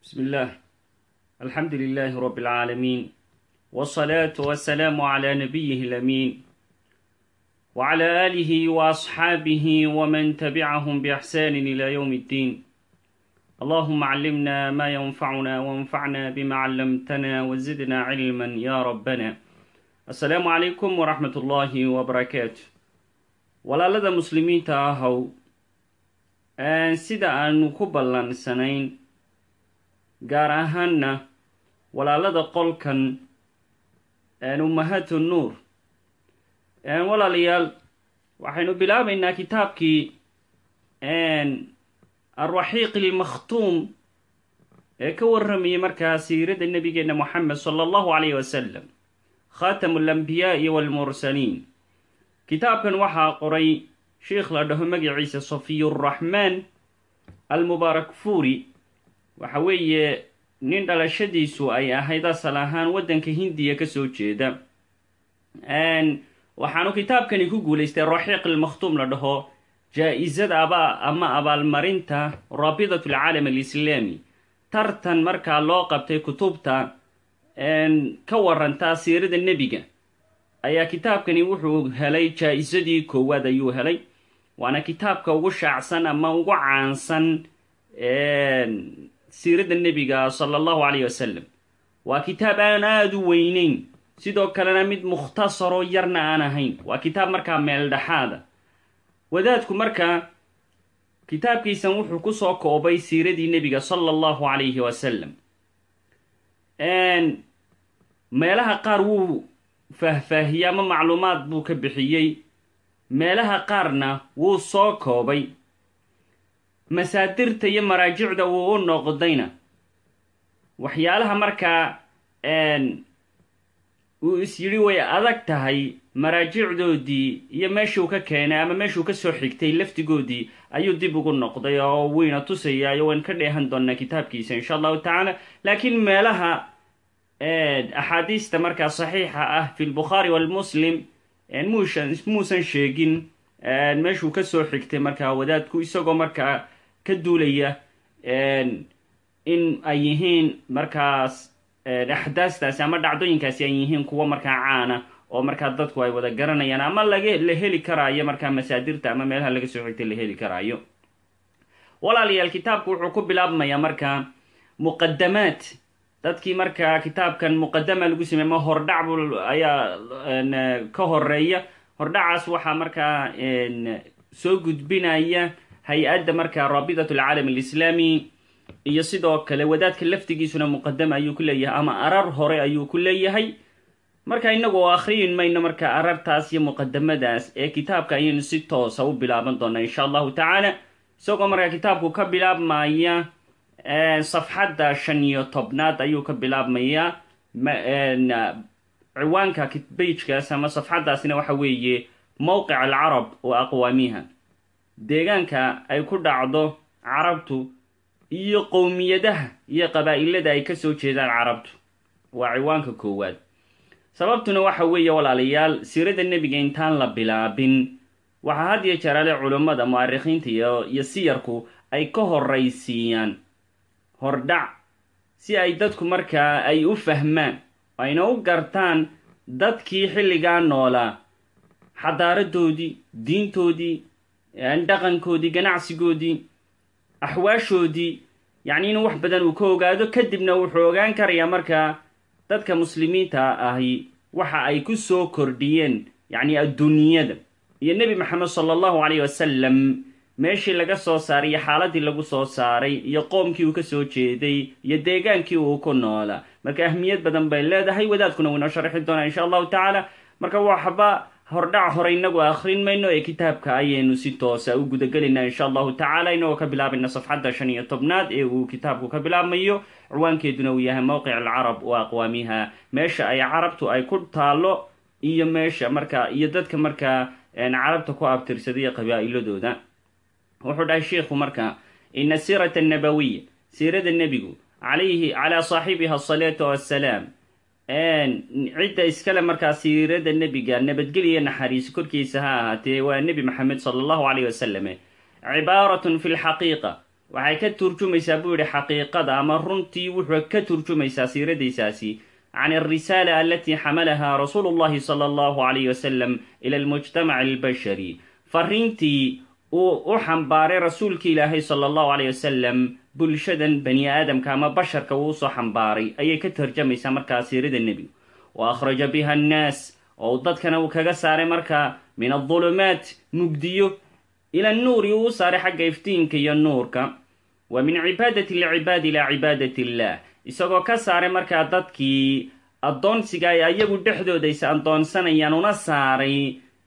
بسم الله الحمد لله رب العالمين والصلاة والسلام على نبيه الأمين وعلى آله وأصحابه ومن تبعهم بإحسان إلى يوم الدين اللهم علمنا ما ينفعنا وانفعنا بما علمتنا وزدنا علما يا ربنا السلام عليكم ورحمة الله وبركاته walaalada muslimiinta ahow sida aanu ku ballansanayn gaar ahaanna walaalada qolkan ummahaatu nuur walaalayaal waxaynu bilaabaynaa kitaabkii alraxiiq ilmakhtuum ee ka warramayay markaa siirada nebigeenna moxamed sala allahu calayh wasalam khaatamu alambiyaai waalmursaliin kitaabkan waxaa qoray sheikh la dhaho magaciisa safiyuraxmaan almubaarak fuuri waxa weeye nin dhalashadiisu ay ahayd asal ahaan waddanka hindiya kasoo jeeda waxaanu kitaabkani ku guulaystay raxiiq ilmakhtuum la dhaho jaa-isada aba ama abaalmarinta raabidat alcaalam alislaami tartan markaa loo qabtay kutubta ka warantaa siirada nebiga ayaa kitaabkani wuxuu helay jaa-isadii koowaad ayuu helay waana kitaabka ugu shaacsan ama ugu caansan siirada nebiga sala allahu calayh wasalam waa kitaab aan aada u weyneyn sidoo kalena mid mukhtasaroo yarna aan ahayn waa kitaab markaa meel dhexaada wadaadku markaa kitaabkiisan wuxuu kusoo koobay siiradii nebiga sala allahu calayhi wasalam meelaha qaar wuu faahfaahiyey ama macluumaad buu ka bixiyey meelaha qaarna wuu soo koobay masaadirta iyo maraajicda wuu u noqdayna waxyaalaha markaa uu is yidhi way adag tahay maraajicdoodii iyo meeshuu ka keenay ama meeshuu kasoo xigtay laftigoodii ayuu dib ugu noqday oo wayna tusayaayo waan ka dheehan doonaa kitaabkiisa insha allahu tacaala laakiin meelaha axaadiista markaa saxiixa ah fi lbukhaari walmuslim muusan muusan sheegin meeshuu kasoo xigtay markaa wadaadku isagoo markaa ka duulaya in ay yihiin markaas axdaastaasi ama dhacdooyinkaasi ay yihiin kuwo markaa caana oo markaa dadku ay wada garanayaan ama laga la heli karaayo markaa masaadirta ama meelaha laga soo xigtay la heli karaayo walaalayaal kitaabku wuxuu ku bilaabmayaa markaa muqadamaad dadkii markaa kitaabkan muqadama lagu sameey ma hordhac bu ayaa ka horeeya hordhacaas waxaa markaa soo gudbinaya hay-adda markaa raabidat alcaalam alislaami iyo sidoo kale wadaadka laftigiisuna muqadama ayuu ku leeyahay ama arar hore ayuu ku leeyahay marka inagu oo akhriyin mayno marka arartaas iyo muqadamadaas ee kitaabka ayaynu si toosa u bilaaban doonaa insha allahu tacaala isagoo markaa kitaabku ka bilaabmaya safxadda shan iyo tobnaad ayuu ka bilaabmayaa ciwaanka bajkaas ama safxaddaasina waxa weeye mowqic alcarab wa aqwaamiha deegaanka ay ku dhacdo carabtu iyo qowmiyadaha iyo qabaa-ilada ay kasoo jeedaan carabtu waa ciwaanka koowaad sababtuna waxa weeye walaalayaal siirada nebiga intaan la bilaabin waxaa had iyo jeeraale culummada mu'arikhiinta iyo iyo siyarku ay ka horraysiiyaan hordhac si ay dadku markaa ay u fahmaan ayna u gartaan dadkii xilligaa noolaa xadaaradoodii diintoodii dhaqankoodii ganacsigoodii axwaashoodii yacni inuu wax badan uu ka ogaado kadibna wuxuu ogaan karayaa markaa dadka muslimiinta ahi waxa ay ku soo kordhiyeen yacni adduunyada iyo nebi maxamed sala allahu calayh wasalam meeshii laga soo saaray iyo xaaladii lagu soo saaray iyo qoomkii uu ka soo jeeday iyo deegaankii uu ku noolaa marka ahmiyad badan bay leedahay wadaadkuna wuu inoo sharxi doonaa insha allahu tacaala marka waxba hordhac hore inagu akhrin mayno ee kitaabka ayaynu si toosa u gudagelaynaa insha allahu tacaala inagoo ka bilaabayna safxadda shan iyo tobnaad ee uu kitaabku ka bilaabmayo ciwaankeeduna uu yahay mowqic alcarab wa aqwaamiha meesha ay carabtu ay ku taalo iyo meesha markaa iyo dadka markaa carabta ku abtirsadaiyo qabaa-iladooda wuxuu dhahay sheikhu markaa ina siirata annabawiya siirada nebigu calayhi calaa saaxibiha asalaatu wassalaam cidda iskale markaa siirada nebiga nabadgeliya naxariis korkiisa ha ahaatee waa nebi maxamed sala allahu calayh wasalam cibaaratun fi lxaqiiqa waxay ka turjumaysaa buu yidhi xaqiiqada ama runtii wuxuu ka turjumaysaa siiradaysaasi can alrisaala alatii xamalaha rasuulu llahi sala allahu calayh wasalam ila almujtamaci albashari fariintii uu u xambaaray rasuulki ilaahay sala allahu calayh wasalam bulshadan bani aadamka ama basharka uu usoo xambaaray ayay ka tarjamaysaa markaa siirada nebigu wa akhraja biha annaas oo dadkana uu kaga saaray markaa min adulumaat mugdiyo ila nuuri uu u saaray xagga iftiinka iyo nuurka wa min cibaadati alcibaadi ilaa cibaadati illah isagoo ka saaray markaa dadkii addoonsiga ay ayagu dhexdooda is addoonsanayaan una saaray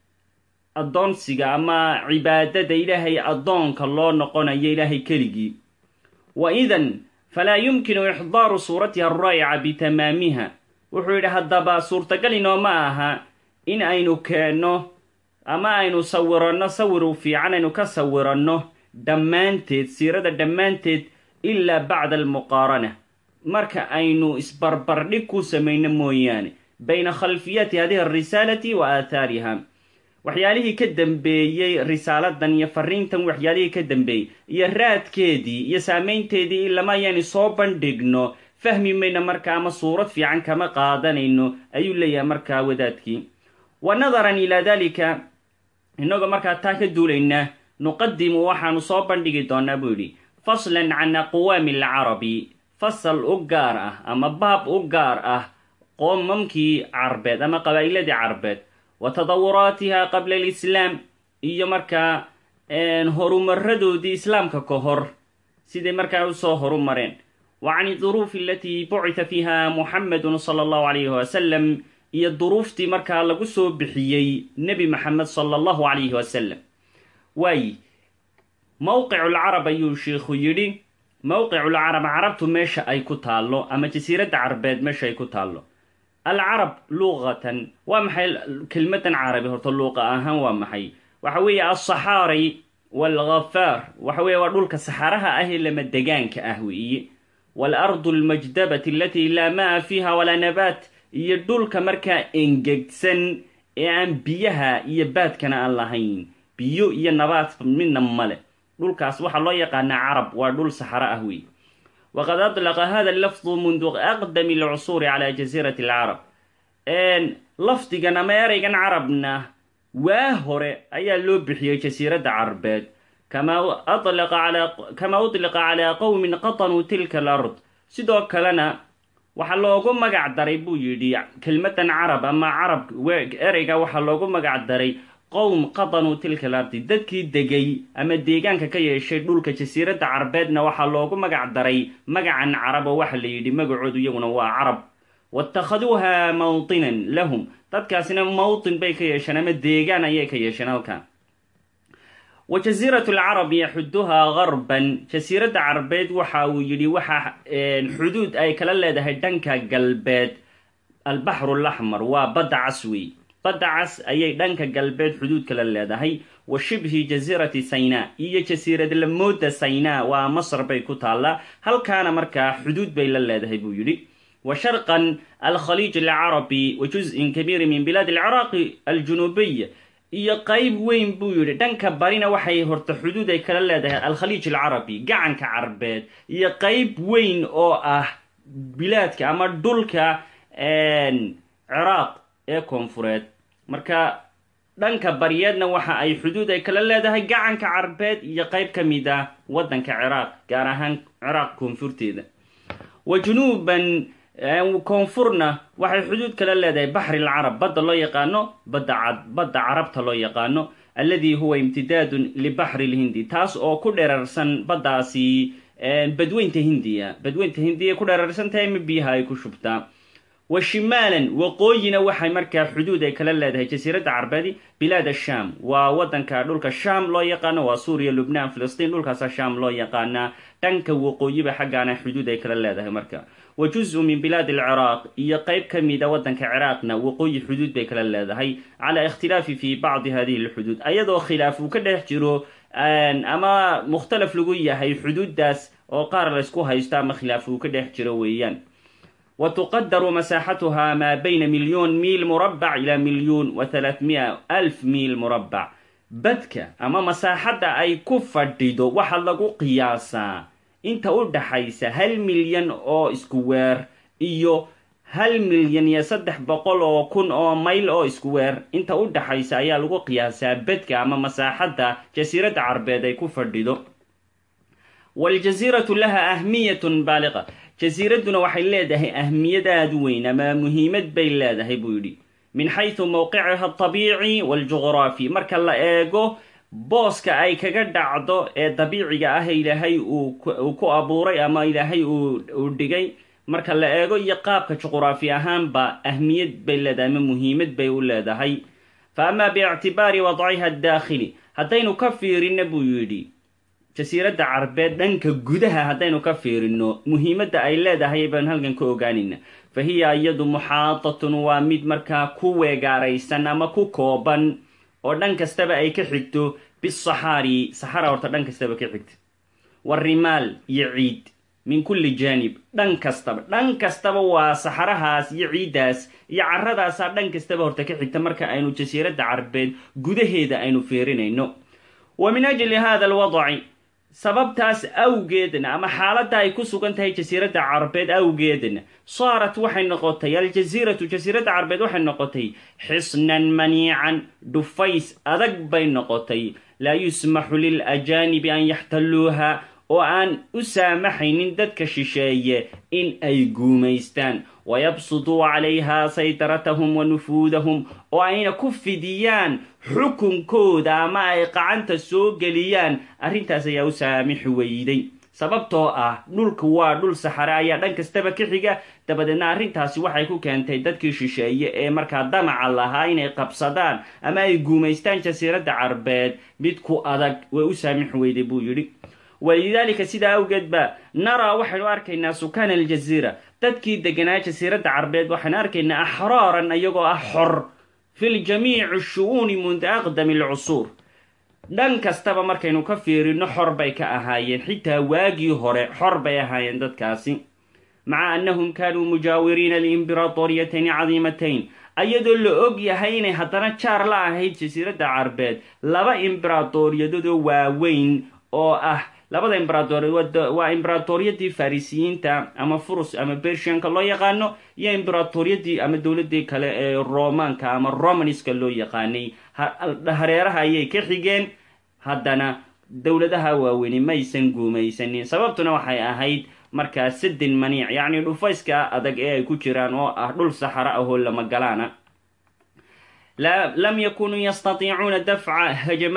addoonsiga ama cibaadada ilaahay addoonka loo noqonayo ilaahay keligii wa idan falaa yumkinu ixdaaru suuratiha alraa'ica bitamaamiha wuxuu yidhi haddaba suurtagal inooma aha in aynu keenno ama aynu sawiranno sawir fiican aynu ka sawiranno dhammaanteed siirada dhammaanteed ilaa bacda almuqaarana marka aynu isbarbardhig ku samayno mooyaane bayna khalfiyati hadihi alrisaalati wa aathaariha waxyaalihii ka dambeeyey risaaladan iyo fariintan waxyaalihii ka dambeeyey iyo raadkeedii iyo saamaynteedii ilama ayaanu soo bandhigno fahmi mayno marka ama suurad fiican kama qaadanayno ayuu leeyahay markaa wadaadkii wa nadaran ilaa dalika innagoo markaa taa ka duulaynaa nuqadimu waxaanu soo bandhigi doonaa buu yidhi faslan can aqwaami alcarabi fasal u gaar ah ama baab u gaar ah qoomamkii carbeed ama qabaa'iladii carbeed wa tadawuraatiha qabla alislaam iyo markaa horumaradoodii islaamka ka hor siday markaa usoo horumareen wa can iduruufi alatii bucita fiiha muxamedun sala allahu calayhi wasalam iyo duruuftii markaa lagu soo bixiyey nebi maxamed sala allahu calayhi wasalam waayi mowqiculcarab ayuu sheikhu yidhi mowqiculcarab carabtu meesha ay ku taallo ama jasiiradda carbeed meesha ay ku taallo alcarab luqatan waa maxay kelmadan carabi horta luuqa ahaan waa maxay waxa weeye alsaxaari waalghafaar waxa weeye waa dhulka saxaraha ah ee lama degaanka ah weeye waalardu almajdabati alatii laa maa fiiha walaa nabaat iyo dhulka markaa engegsan ee aan biyaha iyo baadkana aan lahayn biyo iyo nabaad midna male dhulkaas waxaa loo yaqaanaa carab waa dhul saxaro ah wey waqad adlaqa hada lafdu mundu aqdami alcusuuri cala jasiirati alcarab lafdigan ama ereygan carabna waa hore ayaa loo bixiyey jasiiradda carbeed kama kama udliqa calaa qowmin qatanuu tilka alard sidoo kalena waxaa loogu magac daray buu yidhi kelmadan carab ama carab ereyga waxaa loogu magac daray qowm qatanuu tilka alardi dadkii degay ama deegaanka ka yeeshay dhulka jasiiradda carbeedna waxaa loogu magac daray magacan carab oo waxa la yidhi magacoodu iyaguna waa carab watakhaduuha mawtinan lahum dadkaasina mawtin bay ka yeesheen ama deegaan ayay ka yeesheen halkan wa jasiiratu alcarab yaxuduhaa garban jasiiradda carbeed waxa uu yidhi waxa xuduud ay kala leedahay dhanka galbeed albaxru alaxmar waa badda cas wey badda cas ayay dhanka galbeed xuduud kala leedahay wa shibhi jasiirati saynaa iyo jasiirad lamooda saynaa waa masr bay ku taallaa halkaana markaa xuduud bay la leedahay buu yidhi wa sharqan alkhaliij alcarabi wa juz-in kabiiri min bilaad alciraaqi aljunuubiy iyo qeyb weyn buu yidhi dhanka barina waxay horta xuduud ay kala leedahay alkhaliij alcarabi gacanka carbeed iyo qeyb weyn oo ah bilaadka ama dhulka ciraaq ee koonfureed marka dhanka bariyeedna waxa ay xuduud ay kala leedahay gacanka carbeed iyo qeyb ka mid ah waddanka ciraaq gaar ahaan ciraaq koonfurteeda wa junuuban koonfurna waxay xuduud kala leedahay baxri alcarab badda loo yaqaano badda cad badda carabta loo yaqaano alladii huwa imtidaadun libaxri lhindi taas oo ku dherarsan baddaasi badweynta hindiya badweynta hindiya ku dherarsan tahay ma biyaha ay ku shubtaa wa shimaalan waqooyina waxay markaa xuduud ay kala leedahay jasiiradda carbeedi bilaad asham waa waddanka dhulka sham loo yaqaano waa suuriya lubnaan filistiin dhulkaasa sham loo yaqaanaa dhanka waqooyiba xaggaana xuduud ay kala leedahay marka wa juz-u min bilaad alciraaq iyo qeyb ka mida waddanka ciraaqna waqooyi xuduud bay kala leedahay calaa ikhtilaafi fi bacdi hadihi alxuduud ayadoo khilaaf uu ka dhex jiro ama mukhtalaf lagu yahay xuduuddaas oo qaar laysku haysto ama khilaaf uu ka dhex jiro weeyaan wa tuqadaru masaaxatuha maa bayna milyoon miil murabbac ilaa milyuun wa halaathmia alf miil murabbac badka ama masaaxadda ay ku fadhido waxaa lagu qiyaasaa inta u dhaxaysa hal milyan oo iskuweer iyo hal milyan iyo saddex boqol oo kun oo mayl oo iskuweer inta u dhaxaysa ayaa lagu qiyaasaa bedka ama masaaxadda jasiiradda carbeed ay ku fadhido waljasiiratu laha ahmiyatun baaliqa jasiiradduna waxay leedahay ahmiyad aada u weyn ama muhiimad bay leedahay buu yidhi min xaysu mowqiciha altabiici waaljuqraafi marka la eego booska ay kaga dhacdo ee dabiiciga ah ilaahay uu ku abuuray ama ilaahay uu dhigay marka la eego iyo qaabka juquraafi ahaanba ahmiyad bay leedahay ama muhiimad bay u leedahay fa amaa biictibaari wadciha adaakhili haddaynu ka fiirina buu yidhi jasiiradda carbeed dhanka gudaha haddaynu ka fiirino muhiimadda ay leedahay baan halkan ka ogaanayna fa hiya iyadu muxaatatun waa mid markaa ku weegaaraysan ama ku kooban oo dhan kastaba ay ka xigto bisaxaari saxara horta dhan kastaba ka xigta warimaal iyo ciid min kulli jaanib dhan kastaba dhan kastaba waa saxarahaas iyo ciiddaas iyo carradaasaa dhan kastaba horta ka xigta marka aynu jasiiradda carbeed gudaheeda aynu fiirinayno wa min ajli hada alwadci sababtaas awgeedna ama xaaladda ay ku sugan tahay jasiiradda carbeed awgeedna saarat waxay noqotay aljasiiratu jasiiradda carbeed waxay noqotay xisnan maniican dhufays adag bay noqotay laa yusmaxu lilajaanibi an yaxtalluuha oo aan u saamaxaynin dadka shisheeye in ay guumaystaan wayabsuduu calayha saydaratahum wa nufuudahum oo ayna ku fidiyaan xukunkooda ama ay qacanta soo geliyaan arrintaas ayaa u saamixi weyday sababtoo ah dhulka waa dhul saxare ayaa dhan kastaba ka xiga dabadeedna arrintaasi waxay ku keentay dadkii shisheeye ee markaa damaca lahaa inay qabsadaan ama ay guumaystaan jasiiradda carbeed mid ku adag way u saamixi weyday buu yidhi walidaalika sidaa awgeed ba naraa waxaynu arkaynaa sukaana aljaziira dadkii deganaa jasiiradda carbeed waxaynu arkaynaa axraaran iyagoo ah xor fi ljamiici shu-uuni munda aqdami alcusuur dhan kastaba markaynu ka fiirino xor bay ka ahaayeen xitaa waagii hore xor bay ahaayeen dadkaasi maca annahum kaanuu mujaawiriina liimbiratoriyatayn cadiimatayn ayadoo la og yahay inay haddana jaar la ahayd jasiiradda carbeed laba imberatoriyadodoo waaweyn oo ah labada imberatoriyadood waa imberatoriyadii farisiyiinta ama furus ama bershianka loo yaqaano iyo imberatoriyadii ama dowladii kale ee romaanka ama romanska loo yaqaanay hareeraha ayay ka xigeen haddana dowladaha waaweyni maysan guumaysanin sababtuna waxay ahayd markaa sadin maniic yacni dhufayska adag ee ay ku jiraan oo ah dhul saxaro ah oo lama galaana lam yakunuu yastatiicuuna dafca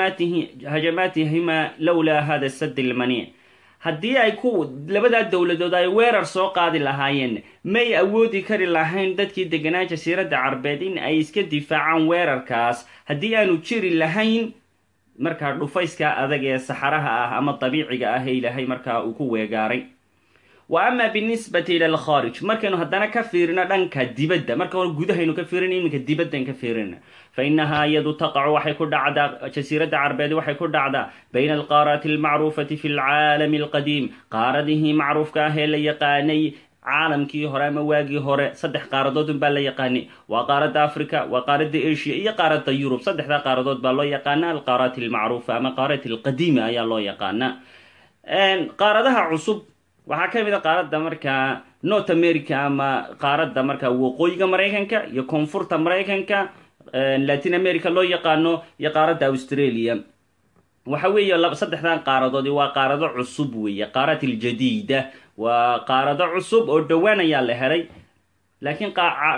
hajamaatihima lowlaa hada sad lmaniic haddii ay ku labadaa dowladood ay weerar soo qaadi lahaayeen may awoodi kari lahayn dadkii deganaa jasiiradda carbeed in ay iska difaacaan weerarkaas haddii aanu jiri lahayn markaa dhufayska adag ee saxaraha ah ama dabiiciga ah ee ilaahay markaa uu ku weegaaray wa ama binisbati ila alkhaarij markaynu haddana ka fiirino dhanka dibadda marka hore gudahaynu ka fiirina iminka dibaddan ka fiirina fa innahaa iyadu taqacu waxay ku dhacdaa jasiiradda carbeed waxay ku dhacdaa bayna alqaaraati almacruufati fi lcaalami alqadiim qaaradihii macruufka ah ee la yaqaanay caalamkii hore ama waagii hore saddex qaaradood unbaa la yaqaanay waa qaaradda africa waa qaaradda asia iyo qaaradda yurub saddexdaa qaaradood baa loo yaqaana alqaaraati almacruufa ama qaarati alqadiima ayaa loo yaqaanaa qaaradaha cusub waxaa ka mid a qaaradda markaa north america ama qaaradda markaa waqooyiga maraykanka iyo koonfurta maraykanka latin america loo yaqaano iyo qaaradda australia waxa weeye saddexdan qaaradood waa qaarado cusub weeye qaarad iljadiida waa qaarado cusub oo dhowaan ayaa la helay laakiin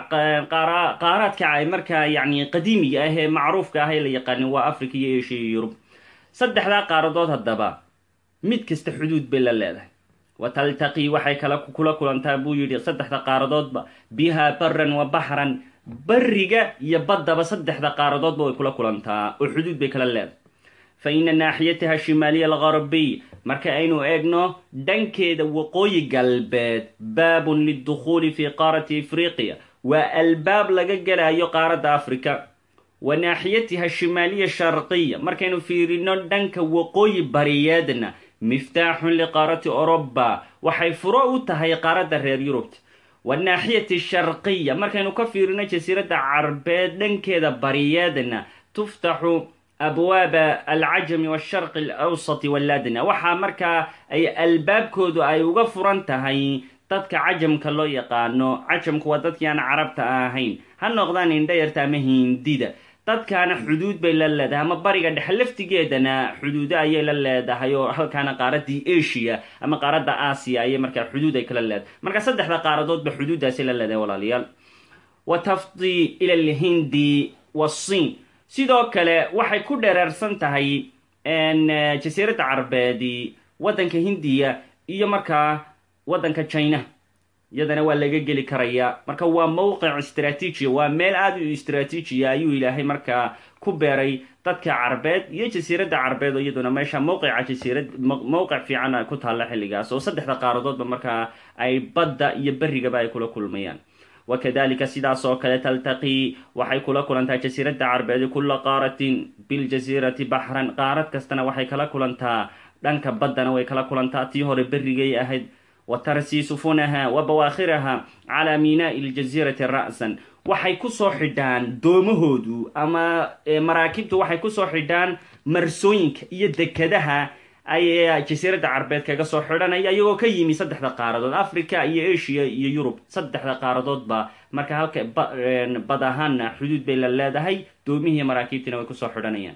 qaaraadka ay markaa yani qadiimiga ah ee macruufka ah ee la yaqaanin waa africa iyo asia iyo yurub saddexdaa qaaradood haddaba mid kasta xuduud bay la leedahay wa taltaqii waxay kala kula kulantaa buu yidhi saddexda qaaradoodba bihaa baran wa baxran bariga iyo baddaba saddexda qaaradoodba way kula kulantaa oo xuduud bay kala leedahay fa ina naaxiyataha shimaaliya algarbiy marka aynu eegno dhankeeda waqooyi galbeed baabun lidukhuuli fi qaarati afriqiya waa albaab laga gelayo qaaradda africa wa naaxiyatiha shimaaliya sharqiya markaynu fiirino dhanka waqooyi bariyeedna miftaaxun liqaarati oroba waxay furo u tahay qaaradda reer yurubta wanaaxiyati sharqiya markaynu ka fiirino jasiiradda carbeed dhankeeda bariyeedna tuftaxu abwaaba alcajami washarqi alawsati walladna waxaa markaa ay albaabkoodu ay uga furan tahay dadka cajamka loo yaqaano cajamku waa dadkii aan carabta ahayn ha noqdaan indhayarta ama hindida dadkaana xuduud bay la leedahay ama bariga dhexe laftigeedana xuduudo ayay la leedahay oo halkaana qaaradii asia ama qaaradda aasiya ayay markaa xuduud ay kala leedahay marka saddexda qaaradoodba xuduuddaasay la leedahay walaalayaal wa tafdi ila alhindi wasin sidoo kale waxay ku dhereersan tahay jasiiradda carbeedi waddanka hindiya iyo markaa waddanka china iyadana waa laga geli karayaa marka waa mowqic istraatiijiya waa meel aada u istraatiijiya ayuu ilaahay markaa ku beeray dadka carbeed iyo jasiiradda carbeed oo iyaduna meesha mowqica jasiirad mowqic fiican ku taalla xilligaas oo saddexda qaaradoodba markaa ay badda iyo berrigaba ay kula kulmayaan wakadalika sidaas oo kale taltaqii waxay kula kulantaa jasiiradda carbeedi kulla qaaratin biljasiirati baxran qaarad kastana waxay kala kulantaa dhanka baddana way kala kulantaa tii hore berrigay ahayd wa tarsii sufunaha wa bawaakhiraha calaa miinaai ljasiirati ra'san waxay kusoo xidhaan doomahoodu ama maraakibtu waxay kusoo xidhaan marsooyinka iyo dekadaha ayaa jasiiradda carbeed kaga soo xidhanaya iyagoo ka yimi saddexda qaaradood africa iyo asia iyo yurub saddexda qaaradoodba marka halka bad ahaanna xuduud bay la leedahay doomihii maraakiibtiina way kusoo xidhanayaan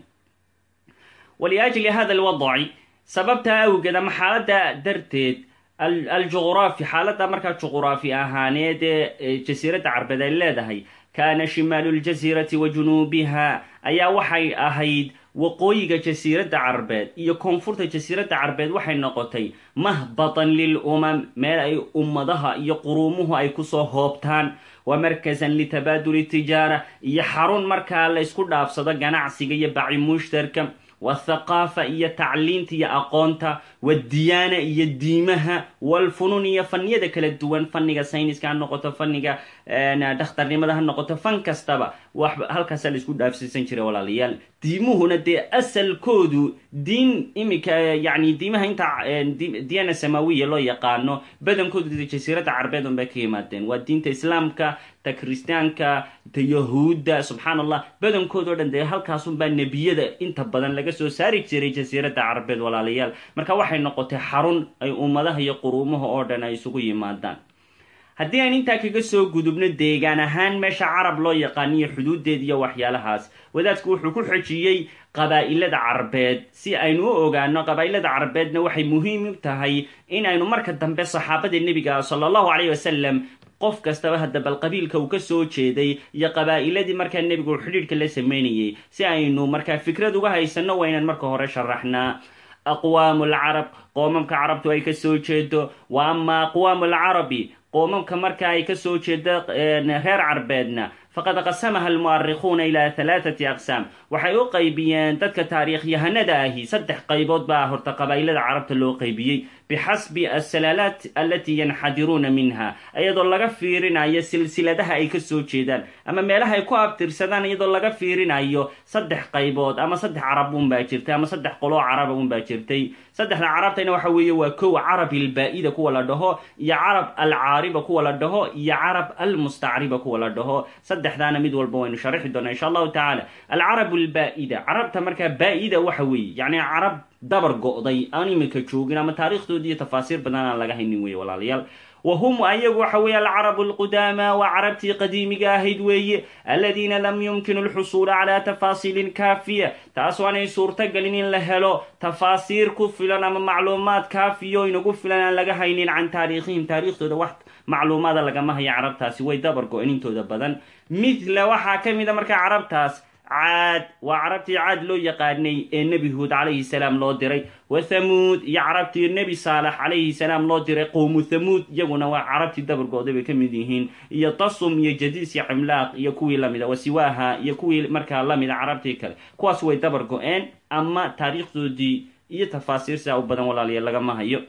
waliajli hada alwadaci sababtaa awgeed ama xaaladda darteed aljuqraafi xaaladda markaa juqraafi ahaaneed ee jasiiradda carbeed ay leedahay kaana shimaalu ljasiirati wa junuubiha ayaa waxay ahayd waqooyiga jasiiradda carbeed iyo koonfurta jasiiradda carbeed waxay noqotay mahbatan lil umam meel ay ummadaha iyo quruumuhu ay kusoo hoobtaan wa markasan litabaaduli tijaara iyo xarun markaa la ysku dhaafsado ganacsiga iyo baci mushtarka wathaqaafa iyo tacliinta iyo aqoonta wadiyaana iyo diimaha walfunuun iyo faniyada kala duwan fanniga sayniska ha noqoto fanniga dhakhtarnimada ha noqoto fan kastaba wax halkaasa la isku dhaafsiisan jiray walaalayaal diimuhuna dee asalkoodu diin iminka yani diimaha inta diyaana samawiya loo yaqaano badankoodu de jasiiradda carbeed un bay ka yimaadeen waa diinta islaamka ta kiristaanka ta yahuudda subxaan allah badankood oo dhan dee halkaasunbaa nebiyada inta badan laga soo saari jiray jasiiradda carbeed walaalayaal marka waxay noqotay xarun ay ummadaha iyo quruumaha oo dhan ay isugu yimaadaan haddii aan intaa kaga soo gudubno deegaan ahaan meesha carab loo yaqaaniyo xuduuddeed iyo waxyaalahaas wadaadku wuxuu ku xojiyey qabaa'ilada carbeed si aynu u ogaano qabaa'ilada carbeedna waxay muhiim u tahay in aynu marka dambe saxaabada nebiga sala allahu caleyh wasalam qof kastaba hadda bal qabiilka uu ka soo jeeday iyo qabaa'iladii markaa nebigu xidhiidhka la sameynayay si aynu markaa fikrad uga haysanno waa inaan marka hore sharaxnaa aqwaamu alcarab qoomamka carabtu ay ka soo jeedo wa ama aqwaamu alcarabi qoomamka marka ay ka soo jeedo reer carbeedna faqad qasamaha almu'arikhuuna ilaa halaathati aqsaam waxay u qaybiyeen dadka taariikhyahanada ahi saddex qaybood baa horta qabaa'ilada carabta loo qaybiyey bixasbi asalaalaat alatii yanxadiruuna minha iyadoo laga fiirinayo silsiladaha ay ka soo jeedaan ama meelaha ay ku abtirsadaan iyadoo laga fiirinayo saddex qaybood ama saddex carab unbaa jirtay ama saddex qoloo caraba unbaa jirtay saddexda carabtayna waxa weeye waa kow carab ilbaa-ida kuwa la dhaho iyo carab alcaariba kuwa la dhaho iyo carab almustacriba kuwa la dhaho saddexdaana mid walba waynu sharixi doonaa insha allahu tacaala alcarab albaa-ida carabta markaa baa-ida waxa weeye yacni carab dabar go-day aan iminka joogin ama taariikhdoodi iyo tafaasiir badan aan laga haynin weeye walaalayaal wa hum ayagu waxa weeye alcarabu alqudaama waa carabtii qadiimiga ahayd weeye aladiina lam yumkinu alxusuula calaa tafaasiilin kaafiya taas waanay suurtagelin in la helo tafaasiir ku filan ama macluumaad kaafiyo inagu filan aan laga haynin can taariikhihim taariikhdooda wax macluumaada lagama hayo carabtaasi way dabar go-een intooda badan mithla waxaa ka mid a markaa carabtaas caad waa carabtii caad loo yaqaanay ee nebi huud calayhi salaam loo diray wa thamuud iyo carabtii nebi saalax calayhi salaam loo diray qowmu thamuud iyaguna waa carabtii dabargooda bay ka mid yihiin iyo tasum iyo jadiis iyo cimlaaq iyo kuwii lamida wasiwaaha iyo kuwii markaa lamida carabtii kale kuwaas way dabar go-een ama taariikhdoodii iyo tafaasiir sidaa u badan walaaliya lagama hayo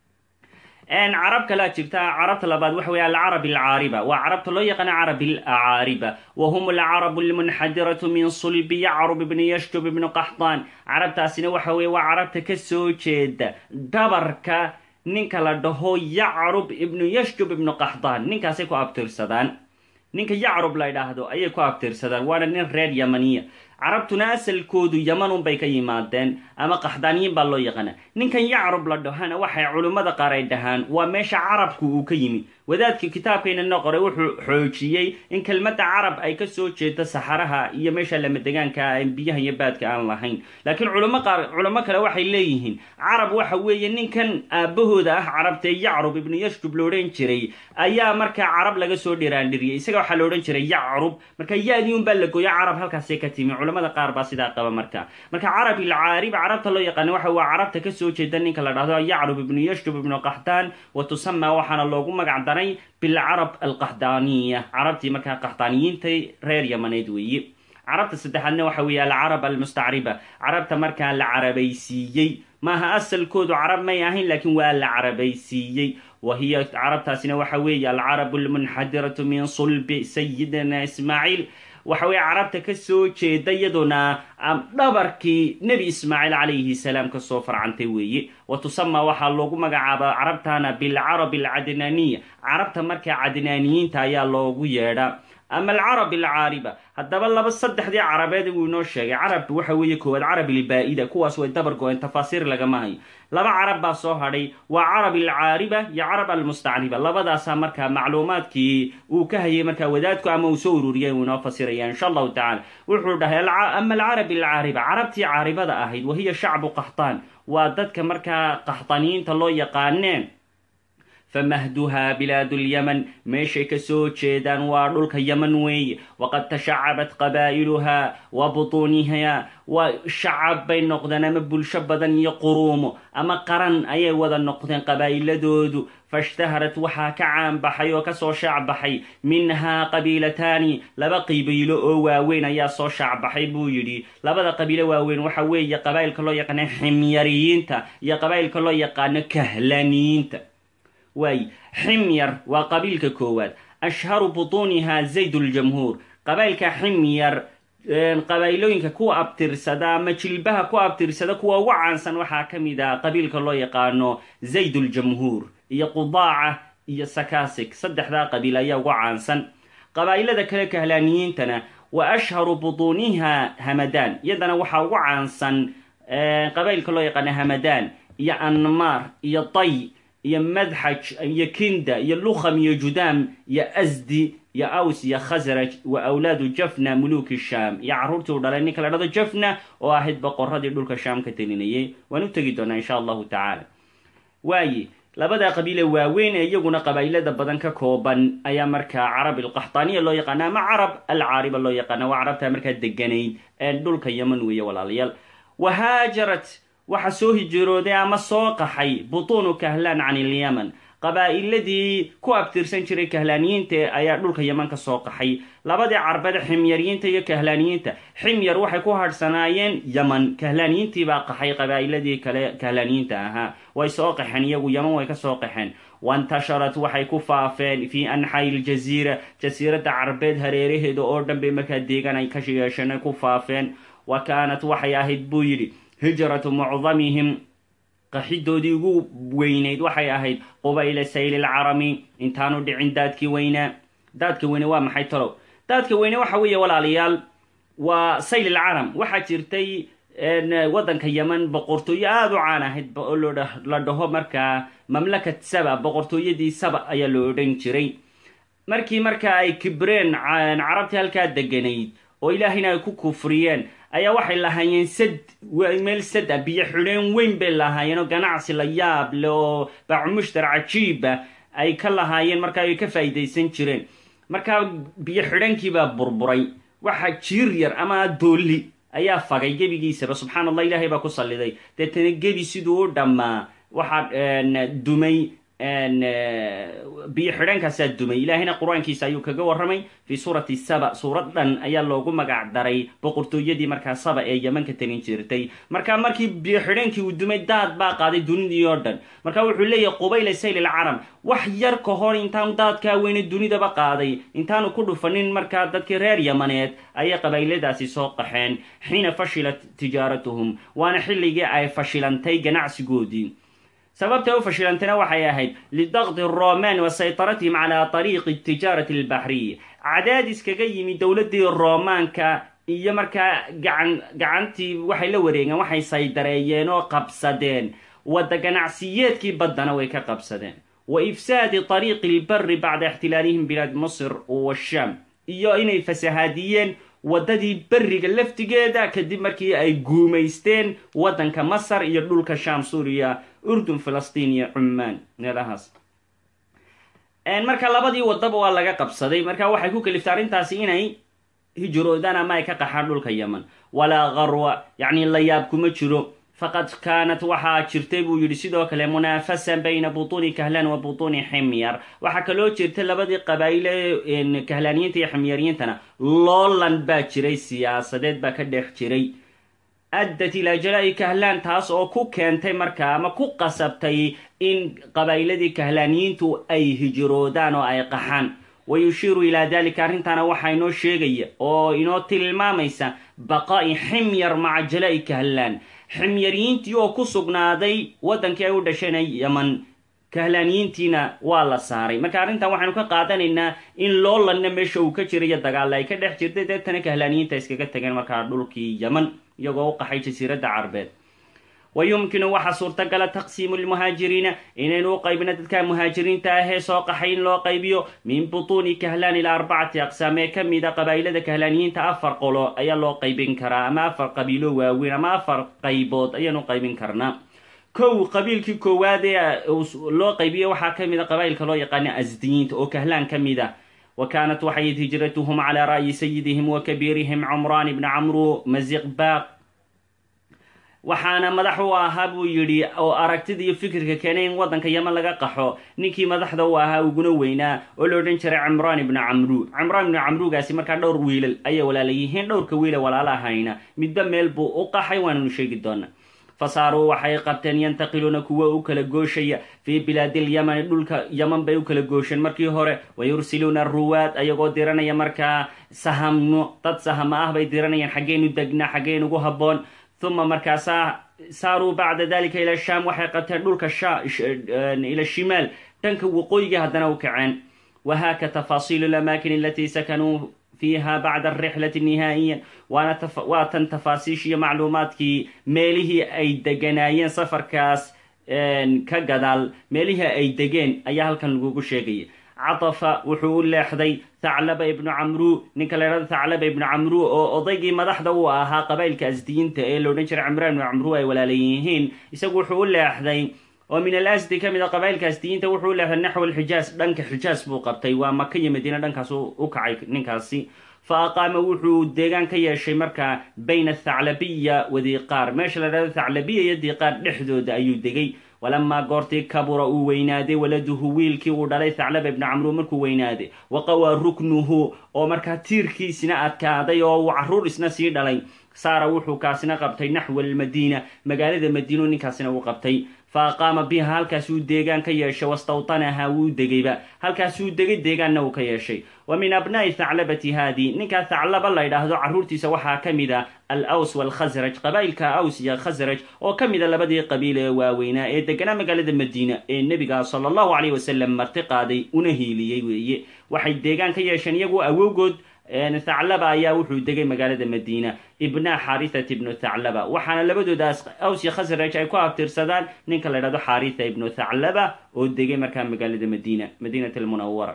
carab kalaa jirta carabta labaad waxa weeye alcarab alcaariba waa carabta loo yaqaana carab alacaariba wa hum alcarabu almunxadiratu min sulbi yacrub ibni yashjub ibnu qaxdaan carabtaasina waxa weye waa carabta ka soo jeeda dhabarka ninka la dhaho yacrub ibnu yashjub ibnu qaxdaan ninkaasay ku abtirsadaan ninka yacrub la ydhaahdo ayay ku abtirsadaan waana nin reer yamaniya carabtuna asalkoodu yamanun bay ka yimaadeen ama qaxdaaniyiin baa loo yaqaana ninkan yacrub la dhahana waxay culimmada qaar ay dhahaan waa meesha carabku uu ka yimi wadaadka kitaabkaynana qoray wuxuu xoojiyey in kelmadda carab ay ka soo jeedo saxaraha iyo meesha lamadegaanka biyaha iyo baadka aan lahayn laakiin culimo qaar culimo kale waxay leeyihiin carab waxa weeye ninkan aabahooda ah carabtee yacrub ibnu yashjub la odhan jiray ayaa markaa carab laga soo dhiraandhiriyay isaga waxaa la odhan jiray yacrub marka ya-dii un baa la gooya carab halkaasay ka timi culamada qaar baa sidaa qaba marka marka carab ilcaarib carabta loo yaqaana waxa waa carabta kasoo jeeda ninka la dhahdo yacrub ibnu yashjub ibnu qaxtaan wa tusama waxaana loogu magac daray bilcarab alqaxdaaniya carabtii markaa qaxdaaniyiintay reer yamaneed weeye carabta saddexaadna waxa weeye alcarab almustacriba carabta markaa la carabaysiiyey maaha asalkoodu carab may ahayn laakiin waa la carabaysiiyey wa hiya carabtaasina waxa weeye alcarabu almunxadiratu min sulbi sayidina ismaaciil waxa weeye carabta ka soo jeeda iyaduna dhabarkii nebi ismaaciil calayhi salaam kasoo farcantay weeye wa tusama waxaa loogu magacaaba carabtana bilcarab alcadnaaniya carabta markaa cadnaaniyiinta ayaa loogu yeedhaa ama alcarab alcaariba haddaba laba saddexdii carabeed wuu inoo sheegay carab waxa weeye koowaad carab ilbaa-ida kuwaas way dabar go-een tafaasiir lagama hayo laba carab baa soo hadhay waa carab alcaariba iyo carab almustacriba labadaasaa markaa macluumaadkii uu ka hayay markaa wadaadku ama uu soo ururiyay uu inoo fasiraya insha allahu tacala wuxuu dhahay ama alcarab alcaariba carabtii caaribada ahayd wahiya shacbu qaxtaan waa dadka markaa qaxdaaniyiinta loo yaqaaneen famahduhaa bilaadu lyaman meeshay ka soo jeedaan waa dhulka yaman weeye waqad tashacabat qabaa'iluhaa wa butuunihaa waa shacab bay noqdeen ama bulsho badan iyo quruumo ama qaran ayay wada noqdeen qabaa'iladoodu faishtaharat waxaa ka caanbaxay oo kasoo shaacbaxay minhaa qabiilataani laba qabiilo oo waaweyn ayaa soo shaacbaxay buu yidhi labada qabiilo waaweyn waxa weeye qabaa'ilka loo yaqaano ximyariyiinta iyo qabaa'ilka loo yaqaano kahlaniyiinta waay ximyar waa qabiilka koowaad ashharu butuunihaa zayd ljamhuur qabailka ximyar qabailooyinka kuwa abtirsada ama jilbaha ku abtirsada kuwa ugu caansan waxaa ka mid ah qabiilka loo yaqaano zayd ljamhuur iyo qudaaca iyo sakasig saddexdaa qabiil ayaa ugu caansan qabaa'ilada kale kahlaaniyiintana wa ashharu butuuniha hamadaan iyadana waxaa ugu caansan qabailka loo yaqaano hamadaan iyo anmaar iyo tay iyo madxaj iyo kinda iyo lukham iyo judaam iyo asdi iyo aws iyo khasraj wa awlaadu jafna muluuki shaam iyo carruurtii u dhalay ninka la dhado jafna oo ahayd boqoradii dhulka shaam ka telinayay waan u tegi doonaa insha allahu tacaala waaye labada qabiile waaweyn ee iyaguna qabaa'ilada badan ka kooban ayaa markaa carab alqaxtaaniya loo yaqaana ama carab alcaariba loo yaqaana waa carabtaa markaa deganayd ee dhulka yaman weeye walaalayaal wahaajarat waxa soo hijirooday ama soo qaxay butuunu kahlaan can ilyaman qabaa'iladii ku abtirsan jiray kahlaaniyiinta ayaa dhulka yaman ka soo qaxay labadii carbeed ximyaryiinta iyo kahlaaniyiinta ximyar waxay ku hadhsanaayeen yaman kahlaaniyiintii baa qaxay qabaa'iladii kale kahlaaniyiinta ahaa way soo qaxeen iyagu yaman way ka soo qaxeen waintasharat waxay ku faafeen fii anxaa'i iljaziira jasiiradda carbeed hareeraheeda oo dhan bay markaa deegaan ay ka yeesheen ay ku faafeen wa kaanat waxay ahayd buu yidhi hijratu mucdamihim qaxidoodii ugu weynayd waxay ahayd qubayla sayli lcarami intaanu dhicin daadkii weynaa daadka weyne waa maxay talow daadka weyne waxa weeye walaalayaal waa sayl lcaram waxaa jirtay waddanka yeman boqortooyo aada u caan ahayd oo la dhaho markaa mamlakat saba boqortooyadii saba ayaa la odhan jiray markii markaa ay kibreen carabtii halkaa deganayd oo ilaahayna ay ku kufriyeen ayaa waxay lahaayeen sad meel sad ah biyo xidheen weyn bay lahaayeen oo ganacsi la yaab le oo baacumushtar cajiiba ay ka lahaayeen markaa ay ka faa'iidaysan jireen markaa biyo xidhankiibaa burburay waxa jiir yar ama doolli ayaa fagay gebigiisaba subxaan allah ilaahay baa ku salliday deetana gebi siduu u dhammaa waxaa dumay biyo xidheenkaasaa dumay ilaahayna qur-aankiisa ayuu kaga warramay fii suurati saba suurad dhan ayaa loogu magac daray boqortooyadii markaa saba ee yeman ka talin jirtay marka markii biyo xidheenkii uu dumay daad baa qaaday dunidii oo dhan marka wuxuu leeyahay qubayla sayl lcaram wax yar ka hor intaanu daadkaa weyne dunidaba qaaday intaanu ku dhufanin markaa dadkii reer yamaneed ayay qabayladaasi soo qaxeen xiina fashilat tijaaratuhum waana xilligii ay fashilantay ganacsigoodii sababtay u fashilantayna waxay ahayd lidaqdi roman wa saytaratihim calaa طariiqi tijaarati albaxriya cadaadis kaga yimi dowladdii roomaanka iyo markaa gacan gacantii waxay la wareegeen waxay saydareeyeen oo qabsadeen wadda ganacsiyeedkii baddana way ka qabsadeen wa ifsaadi tariiqi ilbari bacda ixtilaalihim bilaad masr washaam iyo inay fasahaadiyeen waddadii berriga laftigeeda kadib markii ay guumaysteen waddanka masar iyo dhulka sham suuriya urdun filistiin iyo cummaan meelahaas marka labadii waddaba waa laga qabsaday marka waxay ku kaliftay arrintaasi inay hijroodaan ama ay ka qaxaan dhulka yeman walaa qarwa yacni la yaab kuma jiro faqad kaanat waxaa jirtay buu yidhi sidoo kale munaafasa bayna butuuni kahlaan wa butuuni ximyar waxaa kaloo jirta labadii qabaa'ile kahlaaniyiinta iyo ximyariyiintana loolan baa jiray siyaasadeed baa ka dhex jiray addat ilaa jalaa'i kahlaan taas oo ku keentay markaa ama ku qasabtay in qabaa'iladii kahlaaniyiintu ay hijroodaan oo ay qaxaan wayushiiru ilaa dalika arrintaana waxaa inoo sheegaya oo inoo tilmaamaysa baqaa'i ximyar maca jalaa'i kahlaan ximyariyiintii oo ku sugnaaday waddankii ay u dhasheen yeman kahlaaniyiintiina waa la saaray marka arrintan waxaynu ka qaadanaynaa in loolanna meesha uu ka jirayo dagaalla ay ka dhex jirtay deetana kahlaaniyiinta iskaga tageen markaa dhulkii yeman iyagoo u qaxay jasiiradda carbeed wa yumkinu waxaa suurtagala taqsiimu lmuhaajiriina inaynu u qaybino dadka muhaajiriinta ahee soo qaxay in loo qaybiyo min butuuni kahlaan ilaa arbacati aqsaam ee ka mida qabaa'ilada kahlaaniyiinta afar qolo ayaa loo qaybin karaa ama afar qabiilo waaweyn ama afar qaybood ayaanu qaybin karnaa kow qabiilkii koowaad ee loo qaybiyo waxaa ka mid a qabaa'ilka loo yaqaana asdiyiinta oo kahlaan ka mid a wa kaanat waxay hijratuhum calaa ra'yi sayidihim wa kabiirihim cumraan ibni camru maziqbaaq waxaana madax u ahaa buu yidhi oo aragtida iyo fikirka keenay in waddanka yeman laga qaxo ninkii madaxda u ahaa uguna weynaa oo la odhan jiray cimraan ibnu camru cimraan ibnu camrugaasi markaa dhowr wiilal ayay walaala yihiin dhowrka wiile walaala ahayna midba meel buu u qaxay waananu sheegi doonaa fasaaruu waxay qabteen yantaqiluuna kuwa u kala gooshaya fii bilaadilyamani dhulka yaman bay u kala goosheen markii hore wayursiluuna aruwaad ayagoo diranaya markaa sahamno dad sahama ah bay diranayaan xaggeenu degnaa xaggeen ugu habboon uma markaasaa saaruu bacda dalika ila shaam waxay qabteen dhulka ila shimaal dhanka waqooyiga haddana u kaceen wahaaka tafaasiilu lamaakin alatii sakanuu fiiha bacda alrixlati nihaa'iyan waa tan tafaasiishiiyo macluumaadkii meelihii ay deganaayeen safarkaas ka gadaal meelihii ay degeen ayaa halkan lagugu sheegaya catafa wuxuu u leexday thaclaba ibnu camru ninka la ydhahdo thaclaba ibnu camru oo odaygii madaxda u ahaa qabaa'ilka asdiyiinta ee la odhan jiray cimraan ibnu camru ay walaala yihiin isagu wuxuu u leexday oo min alasdi ka mid a qabaa'ilka asdiyiinta wuxuu u leexday naxw alxijaas dhanka xijaas buu qabtay waa maka iyo madiina dhankaas u kacay ninkaasi fa aqaama wuxuu deegaan ka yeeshay markaa bayna athaclabiya wa diiqaar meesha la dhahdo thaclabiya iyo diiqaar dhexdooda ayuu degay walamaa goortii kabura uu weynaaday waladuhu wiilkii uu dhalay thaclaba ibnu camru markuu weynaaday waqawaa ruknuhu oo markaa tiirkiisina adkaaday oo uu carruur isna sii dhalay saara wuxuu kaasina qabtay naxwa almadiina magaalada madiinu ninkaasina uu qabtay fa aqaama biha halkaasuu deegaan ka yeeshay wastawtanaha wuu degayba halkaasuu degay deegaanna uu ka yeeshay wa min abnaa'i thaclabati haadii ninkaa thaclaba la ydhaahdo carruurtiisa waxaa ka mid a al aws waalkhasraj qabaa'ilka aws iyo khasraj oo ka mid a labadii qabiil ee waaweynaa ee deganaa magaalada madiina ee nebiga sala allahu calayh wasalam marti qaaday una hiiliyey weeye waxay deegaan ka yeesheen iyagu awowgood thaclaba ayaa wuxuu degay magaalada madiina ibna xarithat ibnu thaclaba waxaana labadoodaas aws iyo khasraj ay ku abtirsadaan ninka la ydhahdo xaritha ibnu thaclaba oo degay markaa magaalada madiina madiinat almunawara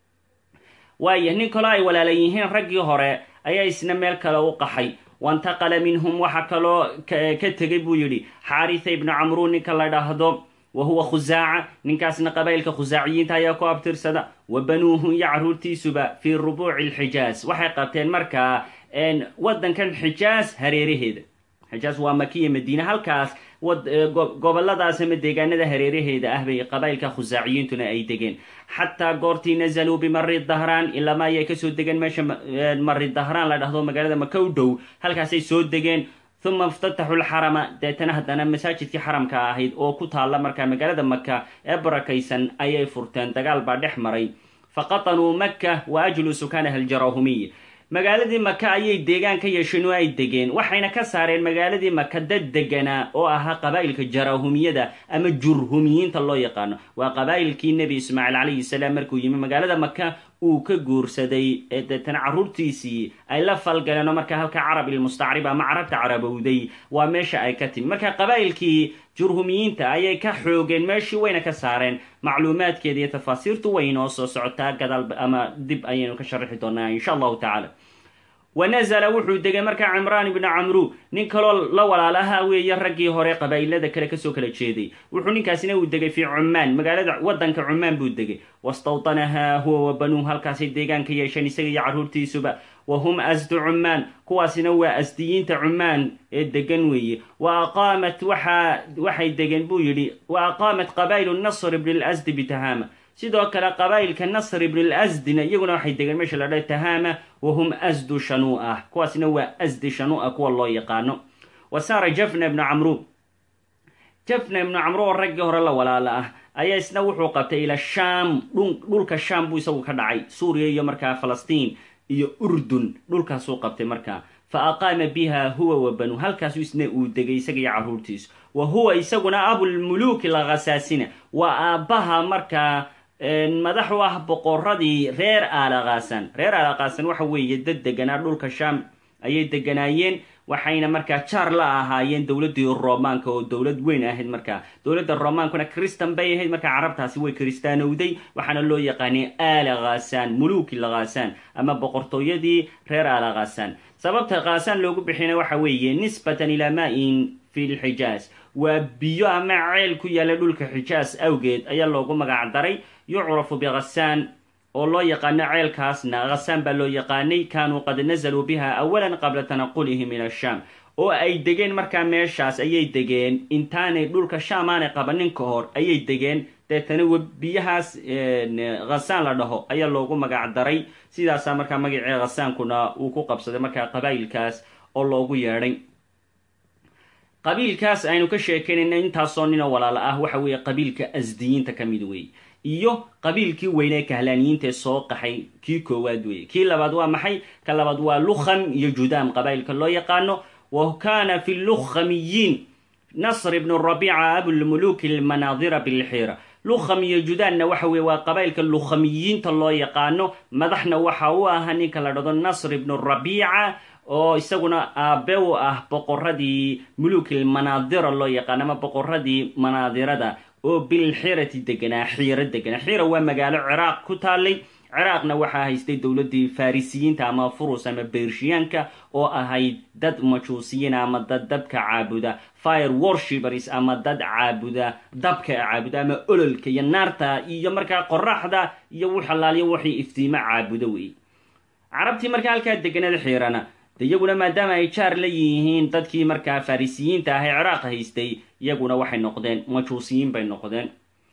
waaya nin kaloo ay walaala yihiin raggii hore ayaa isna meel kale u qaxay wantaqala minhum waxaa kaloo ka tegay buu yidhi xaritha ibnu camru ninka la dhahdo wa huwa khusaaca ninkaasna qabaa'ilka khusaaciyiinta ayaa ku abtirsada wa banuuhu iyo carruurtiisuba fii rubuuci alxijaas waxay qabteen markaa waddankan xijaas hareeraheeda xijaas waa makiya madiina halkaas goboladaas ama deegaanada hareeraheeda ah bay qabaa'ilka khusaaciyiintuna ay degeen xataa goortii nazaluu bimari dahraan ilaama ayay kasoo degeen meesha mari dahraan la dhahdo magaalada maka u dhow halkaasay soo degeen uma iftataxu lxarama deetana haddana masaajidkii xaramka ahayd oo ku taalla markaa magaalada maka ee barakaysan ayay furteen dagaal baa dhex maray faqatanuu maka wa ajlu sukaanaha aljaraahumiy magaaladii maka ayay deegaan ka yeesheen oo ay degeen waxayna ka saareen magaaladii maka dad deganaa oo ahaa qabaa'ilka jarahumiyada ama jurhumiyiinta loo yaqaano waa qabaa'ilkii nebi ismaaciil calayhi salaam markuu yimi magaalada maka uu ka guursaday ee deetana carruurtiisii ay la falgaleen oo markaa halka carab ilmustacrib ama carabta carabowday waa meesha ay ka timi marka qabaa'ilkii jurhumiyiinta ayay ka xoogeen meeshii wayna ka saareen macluumaadkeeda iyo tafaasiirtu way inoo soo socotaa gadaal ama dib ayaynu ka sharaxi doonaa insha allahu tacala wa nazala wuxuu degay markaa cimraan ibnu camru nin kaloo la walaalaha weeye raggii hore qabaa'ilada kale kasoo kala jeeday wuxuu ninkaasina uu degay fii cumaan magaalada waddanka cumaan buu degay wastawtanahaa huwa wa banuuh halkaasay deegaan ka yeesheen isaga iyo carruurtiisuba wa hum asdu cumaan kuwaasina waa asdiyiinta cumaan ee degan weeye wa aqaamat waxaa waxay degeen buu yidhi wa aqaamat qabaa'ilu nasr ibni lasdi bitahama sidoo kale qabaa'ilka nasr ibn lasdina iyaguna waxay degeen meesha la dhaha tahama wahum asdu shanuu'ah kuwaasina waa asdi shanuu'a kuwa loo yaqaano wa saara jafna ibnu camru jafna ibnu camru oo raggii hore la walaala ah ayaa isna wuxuu qabtay ila shaam dhulka shaam buu isagu ka dhacay suuriya iyo markaa falastiin iyo urdun dhulkaasuu qabtay markaa fa aqaama biha huwa wa banu halkaasu isna uu degay isaga iyo carruurtiisu wa huwa isaguna abulmuluuki lakasaasina waa aabbaha markaa madax u ah boqoradii reer aalaqaasan reer aalaqaasan waxa weeye dad deganaa dhulka shaam ayay deganaayeen waxayna markaa jaar la ahaayeen dowladdii romaanka oo dowlad weyn ahayd markaa dowladda romaankuna kristan bay ahayd markaa carabtaasi way kristaanowday waxaana loo yaqaanay aala khasaan muluuki lakhaasaan ama boqortooyadii reer aala khasaan sababta khaasaan loogu bixina waxa weeye nisbatan ilaa maa-in fi lxijaaz waa biyo ama ceel ku yaalla dhulka xijaas awgeed ayaa loogu magac daray yucrafu bikhasaan oo loo yaqaano ceelkaasna khasaan baa loo yaqaanay kaanuu qad nazaluu biha awalan qabla tanaqulihim ila shaam oo ay degeen markaa meeshaas ayay degeen intaanay dhulka shaam aanay qabanin ka hor ayay degeen deetana biyahaas khasaan la dhaho ayaa loogu magac daray sidaasaa markaa magacii khasaankuna uu ku qabsaday markaa qabaa'ilkaas oo loogu yeedhay qabiilkaas aynu ka sheekeynayna intaasoo ninoo walaalo ah waxa weeye qabiilka asdiyiinta ka mid weeye iyo qabiilkii weynee kahlaaniyiinta ee soo qaxay kii koowaad weeye kii labaad waa maxay ka labaad waa lukham iyo judaam qabaa'ilka loo yaqaano wa kaana fi lukhamiyiin nasr ibnu rabiica abulmuluuki lmanaadira bilxiira lukham iyo judaanna waxa weye waa qabaa'ilka lukhamiyiinta loo yaqaano madaxna waxa u ahaa ninka la dhado nasr ibnu rabiica oo isaguna aabe u ah boqoradii muluukil manaadira loo yaqaano ama boqoradii manaadirada oo bilxirati deganaa xiiro deganaa xiira waa magaalo ciraaq ku taalay ciraaqna waxaa haystay dowladdii farisiyiinta ama furus ama bershiyaanka oo ahayd dad majuusiyiin ama dad dabka caabuda fire worshipers ama dad caabuda dabka caabuda ama ololka iyo naarta iyo markaa qoraxda iyo wixalaaliyo waxay iftiimo caabudo wey carabtii markaa halkaa deganada xiirana de iyaguna maadaama ay jaar la yihiin dadkii markaa farisiyiinta ah ee ciraaq haystay iyaguna waxay noqdeen majuusiyiin bay noqdeen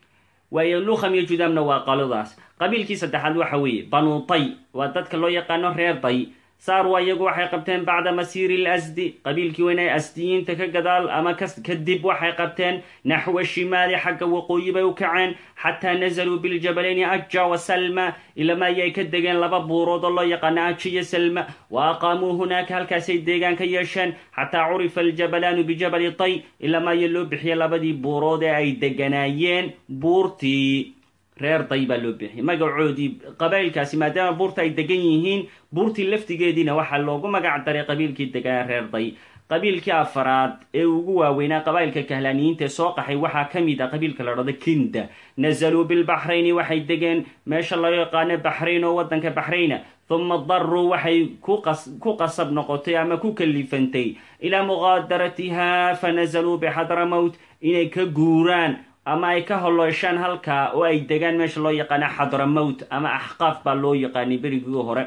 waayo lukham iyo judaamna waa qaladaas qabiilkii saddexaad waxa weeye banu tay waa dadka loo yaqaano reer day saarwa iyagu waxay qabteen bacda masiiri lasdi qabiilkii weyn ee asdiyiinta ka gadaal ama kadib waxay qabteen naxwa shimaali xagga waqooyi bay u kaceen xataa nazaluu biljabalayni aja wa salma ilama ayay ka degeen laba buurood oo loo yaqaano aja iyo salma wa aqaamuu hunaaka halkaasay deegaan ka yeesheen xataa curifa aljabalaanu bijabali tay ilama aya loo bixiyay labadii buurood ee ay deganaayeen buurtii reer day baa loo bixiyay magacoodii qabaa'ilkaasi maadaama buurta ay degan yihiin buurtii laftigeediina waxaa loogu magac daray qabiilkii deganaa reer day qabiilkii afaraad ee ugu waaweynaa qabaa'ilka kahlaaniyiinta ee soo qaxay waxaa ka mid ah qabiilka la dhado kinda nazaluu bilbaxrayni waxay degeen meesha loo yaqaano baxrayn oo waddanka baxrayna huma daruu waxay ku qasab noqotay ama ku kalifantay ilaa muqaadaratiha fanazaluu bixadramowt inay ka guuraan ama ay ka holoyshaan halkaa oo ay degaan meesha loo yaqaano xadramowt ama axqaaf baa loo yaqaanay berigii hore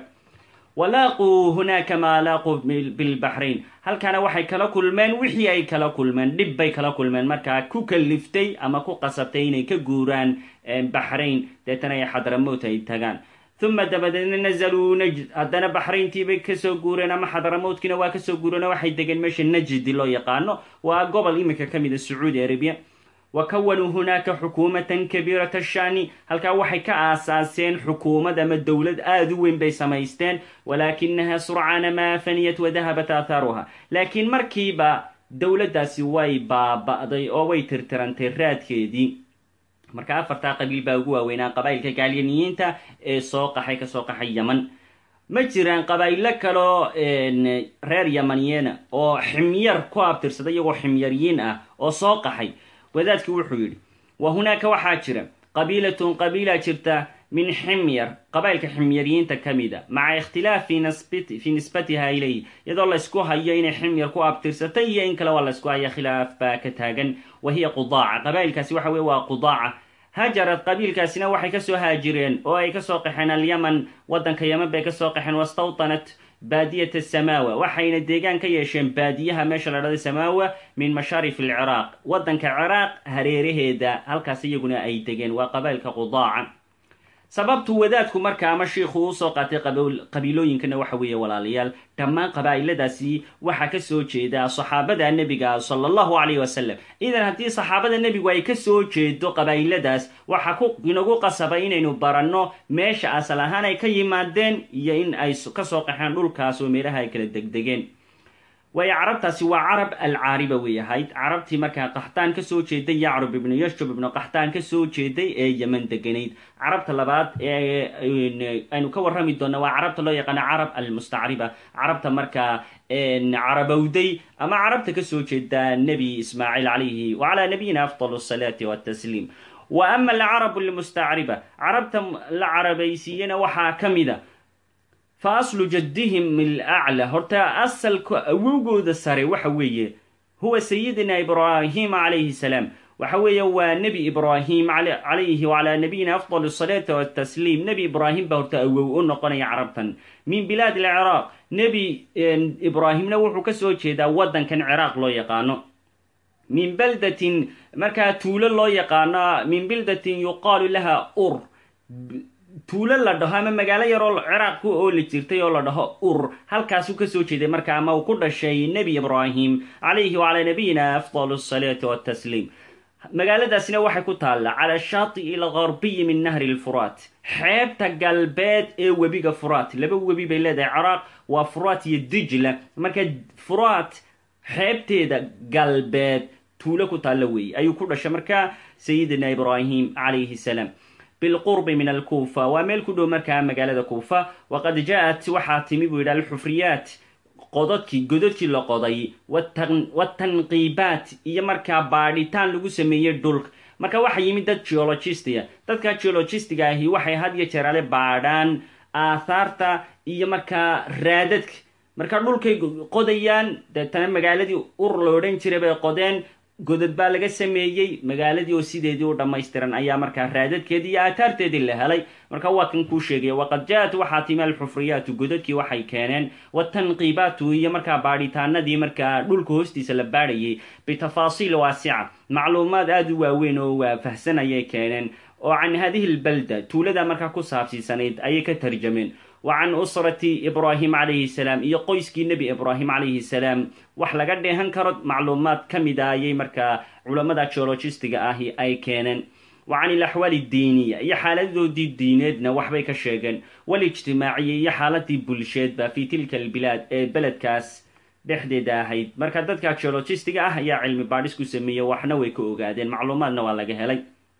walaaquu hunaaka maa laaquu bilbaxrayn halkaana waxay kala kulmeen wixii ay kala kulmeen dhib bay kala kulmeen markaa ku kaliftay ama ku qasabtay inay ka guuraan baxrayn deetana ay xadramowt ay tagaan uma dabadeedna nazaluu najd haddana baxrayntiibay kasoo guureen ama xadramowtkina waa kasoo guureen oo waxay degeen meesha najdi loo yaqaano waa gobol iminka ka mid a sacuudi arabia wa kawanuu hunaaka xukuumatan kabiirata shaani halkaa waxay ka aasaaseen xukuumad ama dowlad aada u weyn bay samaysteen walaakinaha surcaana maa faniyat wadahabat aahaaruha laakiin markiiba dowladdaasi way baaba'day oo way tirtirantay raadkeedii marka afartaa qabiil baa ugu waaweynaa qabaa'ilka gaalyaniyiinta ee soo qaxay kasoo qaxay yaman ma jiraan qabaa'ilo kaloo reer yamaniyena oo ximyar ku abtirsada iyagoo ximyaryiin ah oo soo qaxay wadaadki wuxuu yidhi wa hunaaka waxaa jira qabiilatun qabiila jirta min ximyar qabailka ximyaryiinta ka mida maca ikhtilaaf fi nisbatiha ilayh iyadoo laysku hayo inay ximyar ku abtirsatay iyo in kale waa laysku haya khilaaf baa ka taagan wa hiya qudaaca qabailkaasi waxa weye waa qudaaca hajarad qabiilkaasina waxay kasoo haajireen oo ay kasoo qaxeen alyaman waddanka yaman bay kasoo qaxeen wastawtanat baadiyata samaawa waxayna deegaan ka yeesheen baadiyaha meesha la dhahda samaawa min mashaarif alciraaq waddanka ciraaq hareeraheeda halkaas iyaguna ay degeen waa qabailka qudaaca sababtu wadaadku marka ama shiikhu usoo qaatay qabiilooyinkana waxa weeye walaalayaal dhammaan qabaa'iladaasi waxaa kasoo jeeda saxaabada nebiga sala allahu calayh wasalam idan haddii saxaabada nebigu ay kasoo jeedo qabaa'iladaas waxaa ku inagu qasaba inaynu baranno meesha asal ahaan ay ka yimaadeen iyo in ay kasoo qaxeen dhulkaas oo meelaha ay kala degdegeen waayo carabtaasi waa carab alcaariba wey ahayd carabtii markaa qaxtaan kasoo jeeday yacrub ibnu yashub ibnu qaxtaan kasoo jeeday ee yeman deganayd carabta labaad ee aynu ka warrami doona waa carabta loo yaqaano carab almustacriba carabta markaa carabowday ama carabta kasoo jeeda nebi ismaaciil calayhi wacalaa nabiyina afdal asalaati watasliim wa ama alcarabu almustacriba carabta la carabaysiiyena waxaa ka mida fa aslu jaddihim ilacla horta asalka awowgooda sare waxa weeye huwa sayidina ibraahim calayhi salaam waxa weeye waa nebi ibraahim calayhi wacalaa nabiyina afdal asalaati watasliim nebi ibraahim baa horta awow u noqonaya carabtan min bilaad alciraaq nebi ibraahimna wuxuu kasoo jeedaa waddankan ciraaq loo yaqaano min baldatin markaa tuulo loo yaqaano min bildatin yuqaalu laha ur tuulo la dhaho ama magaalo yaroo ciraaq ku ooli jirtay oo la dhaho ur halkaasuu kasoo jeeday marka ama uu ku dhashay nebi ibraahim calayhi wacalaa nabiyina afdal asalaati watasliim magaaladaasina waxay ku taallaa cala shaati'i algarbiyi min nahri lfuraat xeebta galbeed ee webiga furaat laba webi bay leedahay ciraaq waa furaat iyo dijla marka furaat xeebteeda galbeed tuulo ku taalla weeye ayuu ku dhashay marka sayidina ibraahim calayhi salaam bilqurbi min alkuufa waa meel ku dhow markaa magaalada kuufa waqad ja-at waxaa timi buu yidhi alxufriyaat qododkii gododkii la qoday watanqiibaat iyo markaa baadhitaan lagu sameeyey dhulka marka waxa yimid dad geologistiga dadka geologistiga ahi waxay had iyo jeer ale baadhaan aathaarta iyo markaa raadadka marka dhulkay qodayaan deetana magaaladii ur la odhan jiray bay qodeen godod baa laga sameeyey magaaladii oo sideedii u dhammaystiran ayaa markaa raadadkeedii iyo aataarteedii la helay marka waa kan kuu sheegaya waqad ja-at waxaa timi alxufriyaatu gododkii waxay keeneen watanqiibaatu iyo markaa baadhitaanadii markaa dhulka hoostiisa la baadhayay bitafaasiil waasica macluumaad aada u waaweyn oo waafahsan ayay keeneen oo can hadihi lbalda tuulada markaa ku saabsiisanayd ayay ka tarjameen wa can usrati ibraahim calayhi salaam iyo qoyskii nebi ibraahim calayhi salaam wax laga dheehan karo macluumaad ka mid a ayay markaa culammada geologistiga ahi ay keeneen wa can ilaxwaali diiniya iyo xaaladoodii diineedna waxbay ka sheegeen walijtimaaciya iyo xaaladii bulsheedba fi tilka albilaad ee beledkaas dhexdeeda ahayd marka dadka geologistiga ah ayaa cilmi baadhis ku sameeyey waxna way ka ogaadeen macluumaadna waa laga helay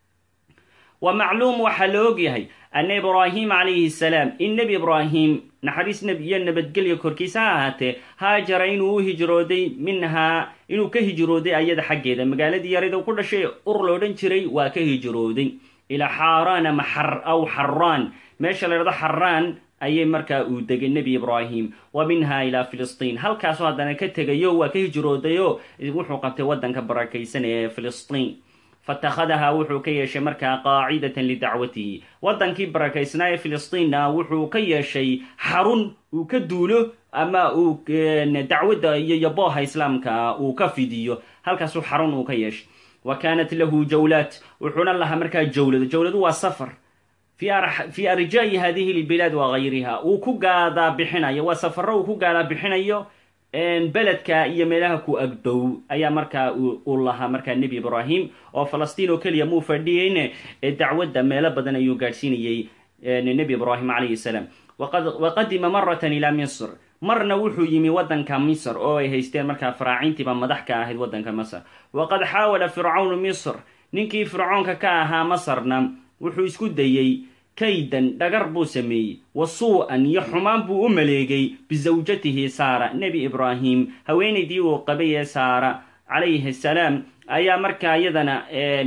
wa macluum waxaa la ogyahay ana ibraahim calayhi salaam in nebi ibraahim naxariis nebi iyo nabadgelya korkiisa ha ahaatee haajara inuu u hijrooday minhaa inuu ka hijrooday ayada xaggeeda magaaladii yarida ku dhashay ur la odhan jiray waa ka hijrooday ilaa xaaraan ama xar aw xaraan meesha la dhahdo xaraan ayay markaa uu degay nebi ibraahim wa minha ilaa filistiin halkaasoo haddana ka tegayo waa ka hijroodayo wuxuu qabtay waddanka barakaysan ee filistiin fatakhadahaa wuxuu ka yeeshay markaa qaacidatan lidacwatihi waddankii barakaysnaa ee filistiinna wuxuu ka yeeshay xarun uu ka duulo ama uu dacwadda iyo yabooha islaamka uu ka fidiyo halkaasuu xarun uu ka yeeshay wa kaanat lahu jawlaat wuxuuna lahaa markaa jawlado jawladu waa safar fi arjaa'i hadihi lbilaad wa gayriha uu ku gaadaa bixinayo waa safaro uu ku gaadaa bixinayo beledka iyo meelaha ku agdhow ayaa markaa uu lahaa markaa nebi ibraahim oo falastiin oo keliya muu fadhiyeyne ee dacwadda meelo badan ayuu gaadhsiinayey nebi ibraahim calayhi salaam waqadima maratan ilaa misr marna wuxuu yimi waddanka misr oo ay haysteen markaa faraacintiiba madax ka ahayd waddanka masr waqad xaawala fircawnu misr ninkii fircoonka ka ahaa masarna wuxuu isku dayey kaydan dhagar buu sameeyey wa suu-an iyo xumaan buu u maleegay bisawjatihi saara nebi ibraahim haweenaydii uu qabay ee saara calayhi salaam ayaa markaa iyadana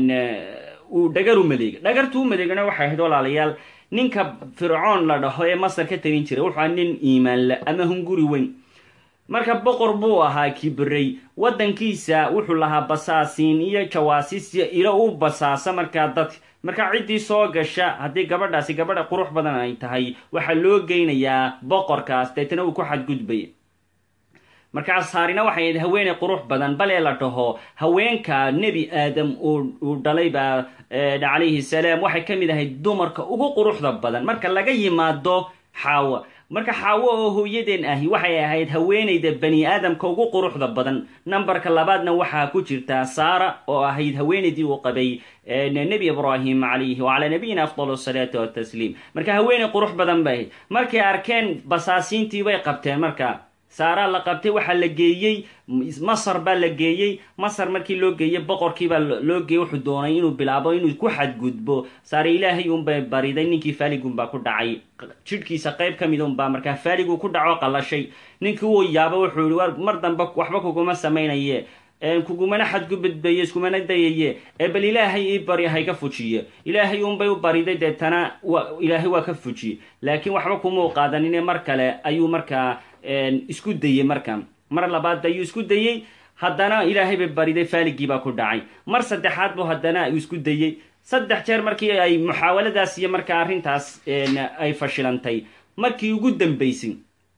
uu dhagar u maleegay dhagartuu u maleegana waxay ahayd walaalayaal ninka fircoon la dhaho ee masar ka talin jiray wuxuu aha nin iimaanle ama hunguri weyn marka boqor buu ahaa kibrey waddankiisa wuxuu lahaa basaasiin iyo jawaasiis iyo ilo u basaasa markaa dadka marka ciddii soo gasha haddii gabadhaasi gabadha qurux badan ay tahay waxaa loo geynayaa boqorkaas deetana uu ku xadgudbaya markaa saarina waxay ahayd haweeney qurux badan balee la dhaho haweenka nebi aadam uu dhalay baa calayhi salaam waxay ka mid ahayd dumarka ugu quruxda badan marka laga yimaado xaawa marka xaawo oo hooyadeen ahi waxay ahayd haweenayda bani aadamka ugu quruxda badan nambarka labaadna waxaa ku jirtaa saara oo ahayd haweenaydii uu qabay nebi ibraahim calayhi wacalaa nabiyina afdal asalaatu watasliim marka haweeney qurux badan bay ahayd markay arkeen basaasiintii bay qabteen marka saaraa la qabtay waxaa la geeyey masar baa la geeyey masar markii loo geeyey boqorkiibaa loo geeyey wuxuu doonay inuu bilaabo inuu ku xadgudbo saare ilaahay unbay bariday ninkii faaligunbaa ku dhacay jidhkiisa qayb ka mid unbaa markaa faaligu ku dhaco qalashay ninkii uu yaabo wuxuu yihi war mar dambe waxba kuguma samaynaye kugumana xadgudbadbaye iskumana dayaye ee bal ilaahay ii bari hayka fujiye ilaahay unbay u bariday deetana ilaahay waa ka fujiye laakiin waxba kumau qaadanine mar kale ayuu markaa isku dayey marka mar labaad ayuu isku dayey haddana ilaahay bay bariday faaligii baa ku dhacay mar saddexaad buu haddana isku dayey saddex jeer markii ay muxaawaladaas iyo markaa arrintaas ay fashilantay markii ugu dambaysay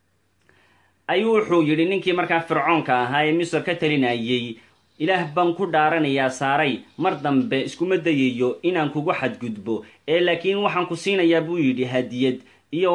ayuu wuxuu yidhi ninkii markaa fircoonka ahaa ee misr ka talinayey ilaah baan ku dhaaranayaa saaray mar dambe iskuma dayayo inaan kugu xadgudbo ee laakiin waxaan ku siinayaa buu yidhi hadiyad iyo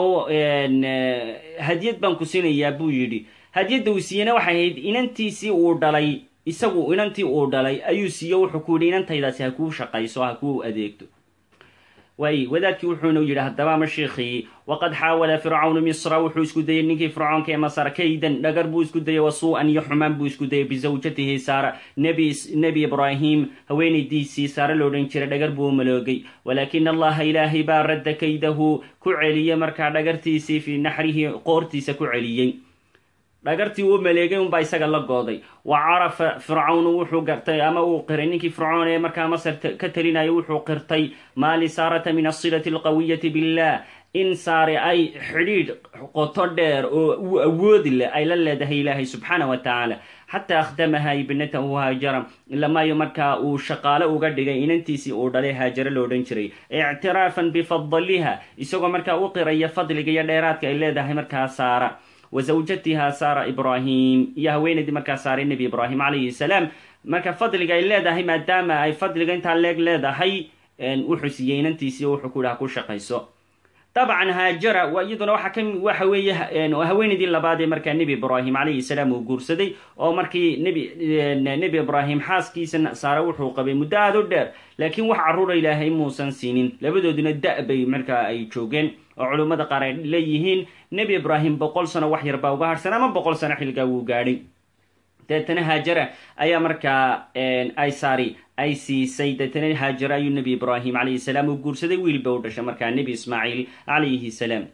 hadiyad baan ku siinayaa buu yidhi hadiyadda uu siiyena waxay ahayd inantiisii uu dhalay isagu inantii uu dhalay ayuu siiyo wuxuu ku yidhi inantaydaasi ha kuu shaqayso ha kuu adeegto waay wadaadkii wuxuuna yidhi haddaba ma shiikhii waqad xaawala fircawnu misra wuxuu isku dayey ninkii fircoonka ee masar kaydan dhagar buu isku dayey wasuu'an iyo xumaan buu isku dayey bisawjatihi saara nebi nebi ibraahim haweenaydiisii saare lo odhan jiray dhagar buu maloogay walaakina allaha ilaahay baa radda kaydahu ku celiyey markaa dhagartiisii fii naxrihi qoortiisa ku celiyey dhagartii uu maleegay unbaa isaga la gooday wa carafa fircawnu wuxuu gartay ama uu qiray ninkii fircoon ee markaa masar ka talinaya wuxuu qirtay maa lisaarata min asilati alqawiyati billah in saare ay xidhiidh qoto dheer oo uu awoodi leh ay la leedahay ilaahay subxaana wa tacaala xataa akhdamaha ibnatahu haajara ilamaayo markaa uu shaqaale uga dhigay inantiisii uu dhalay haajare lo odhan jiray ictiraafan bifadliha isagoo markaa u qiraya fadliga iyo dheeraadka ay leedahay markaa saara wazawjatiha saara ibraahim iyo haweenaydii markaa saaray nebi ibraahim calayhi salaam marka fadliga ay leedahay maadaama ay fadliga intaa leeg leedahay wuxuu siiyey inantiisii wuxuu ku dhaha ku shaqayso dabcan haajara iyaduna waxa ka waxa weeye haweenaydii labaad ee markaa nebi ibraahim calayhi salaam uu guursaday oo markii nebi nebi ibraahim xaaskiisa saare wuxuu qabay muddo aada u dheer laakiin wax carruura ilaahay muusan siinin labadooduna da- bay markaa ay joogeen oo culummada qaar ay leeyihiin nebi ibraahim boqol sano wax yar baa uga harhsan ama boqol sano xilligaa wuu gaadhay deetana haajara ayaa markaa ay saari ay siisay deetana haajara ayuu nebi ibraahim calayhi salaam uu guursaday wiilba u dhashay markaa nebi ismaaciil calayhi salaam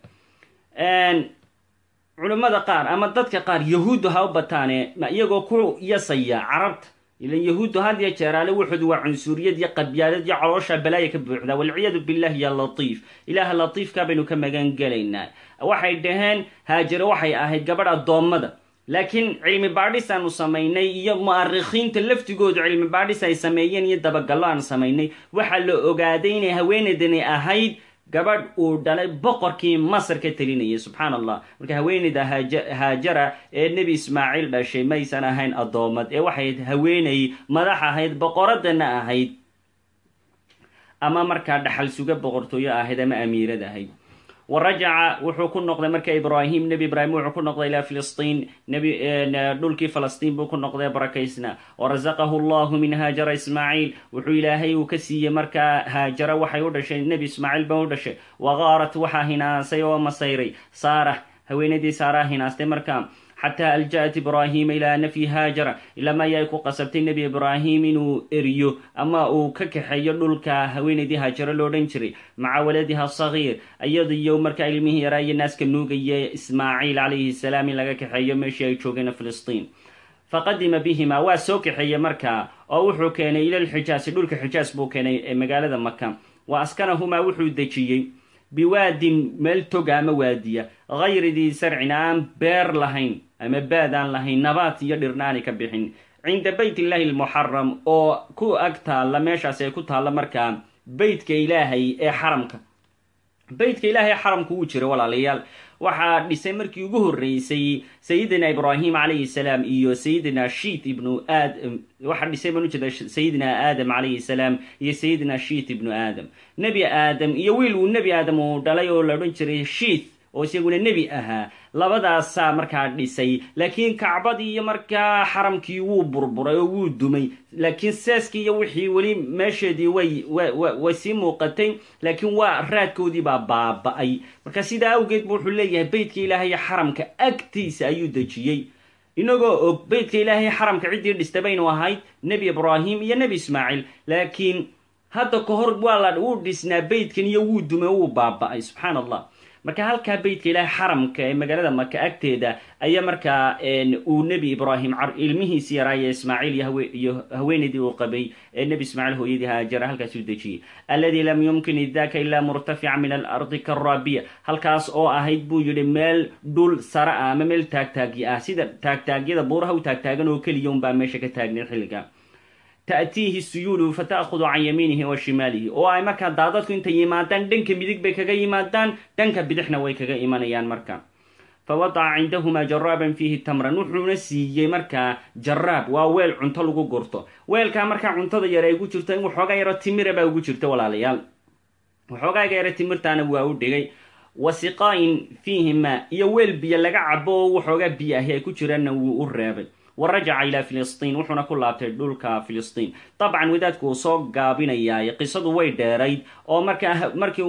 culummada qaar ama dadka qaar yahuuddu ha u bataane iyagoo ku yasaya carabta ilan yahuuddu had iyo jeeraale wuxuud waa cunsuriyad iyo qabyaalad iyo caloosha balaaya ka buuxdaa walciyaadu billah ya latiif ilaaha latiifka baynu ka magan gelaynaa waxay dhaheen haajare waxay ahayd gabadh addoommada laakiin cilmi baadhis aanu samaynay iyo mu'arikhiinta laftigoodu cilmi baadhis ay sameeyeen iyo dabagallo aan samaynay waxaa la ogaaday inay haweenaydani ahayd gabadh uu dhalay boqorkii masar ka telinayay subxaan allah marka haweenayda haajara ee nebi ismaaciil dhashay maysan ahayn addoommad ee waxay haweenay madax ahayd boqoradana ahayd ama markaa dhaxal suga boqortooyo ahayd ama amiirad ahayd wa rajaca wuxuu ku noqday marka ibraahim nebi ibraahim wuxuu ku noqday ilaa filistiin nebi dhulkii falastiin buu ku noqday barakaysna warasaqahu allahu min haajara ismaaciil wuxuu ilaahay uu ka siiyey markaa haajara waxay u dhashay nebi ismaaciil ba u dhashay wagaarat waxaa hinaasay oo masayray saara haweenaydii saaraa hinaastay markaa xataa alja'at ibraahima ilaa nafyi haajara ilama ayay ku qasabtay nebi ibraahim inuu eriyo ama uu ka kaxeeyo dhulka haweenaydii haajaro lo odhan jiray maca waladiha sagiir iyadiyo markaa ilmihii yaraa iyo naaska nuugaya ismaaciil calayhi salaam in laga kaxeeyo meeshii ay joogeen filistiin faqadima bihima waa soo kaxeeyey markaa oo wuxuu keenay ila lxijaasi dhulka xijaas buu keenay ee magaalada maka wa askanahumaa wuxuu dejiyey biwaadin meel toga ama waadiya hayri dii sarcin aan beer lahayn ama baad aan lahayn nabaat iyo dhirna aanay ka bixin cinda beyt illaahi almuxaram oo ku ag taalla meeshaasi ay ku taalla markaa beytka ilaahay ee xaramka beytka ilaahay ee xaramka wuu jira walaalayaal waxaa dhisay markii ugu horreysay sayidina ibraahim calayhi salaam iyo sayidina shiit ibnu aadam waxaa dhisay baan ujeeda sayidina aadam calayhi salaam iyo sayidina shiit ibnu aadam nebi aadam iyo wiil uu nebi aadam uu dhalay oo la odhan jiray shiit oo isaguna nebi ahaa labadaasaa markaa dhisay laakiin kacbadii iyo markaa xaramkii wuu burburay oo wuu dumay laakiin seeskii iyo wixii weli meesheedii way way sii muuqatay laakiin waa raadkoodii baa baaba-ay marka sidaa awgeed bu wuxuu leeyahay beytka ilaahay xaramka agtiisa ayuu dejiyey inagoo og beytka ilaahay xaramka ciddii dhista baynu ahayd nebi ibraahim iyo nebi ismaaciil laakiin hadda ka hor waa la wuu dhisnaa beytkan iyo wuu dumay wuu baaba-ay subxaan allah marka halkaa beytka ilaahay xaramka ee magaalada maka agteeda ayaa markaa uu nebi ibraahim ilmihiisi yaraaye ismaaciil iyo haweenaydii uu qabay ee nebi ismaaciil hooyadii haajara halkaas u dejiyey alladii lam yumkin idaka ilaa murtafica min alardi karaabiya halkaas oo ahayd buu yidhi meel dhul sara ah ama meel taagtaagyi ah sida taagtaagyada buuraha u taagtaagan oo keliya unbaa meesha ka taagneed xilliga ta'tiihi suyuulu fa ta'khudu can yamiinihi wa shimaalihi oo ay markaa daadadku intay yimaadaan dhanka midig bay kaga yimaadaan dhanka bidixna way kaga imanayaan marka fa wadaca cindahumaa jaraaban fiihi tamran wuxuuna siiyey markaa jaraab waa weel cunto lagu gurto weelkaa markaa cuntada yar ay gu jirto in waxoogaa yaro timira baa ugu jirta walaalayaal waxoogaaga yaro timirtaana waa u dhigay wasiqaa-in fiihi maa iyo weel biyo laga cabo oo waxoogaa biyo ahi ay ku jiraanna wuu u reebay wa rajaca ilaa filistiin wuxuuna ku laabtay dhulka filistiin dabcan wadaadku uu soo gaabinayaay qisadu way dheerayd oo markaa markii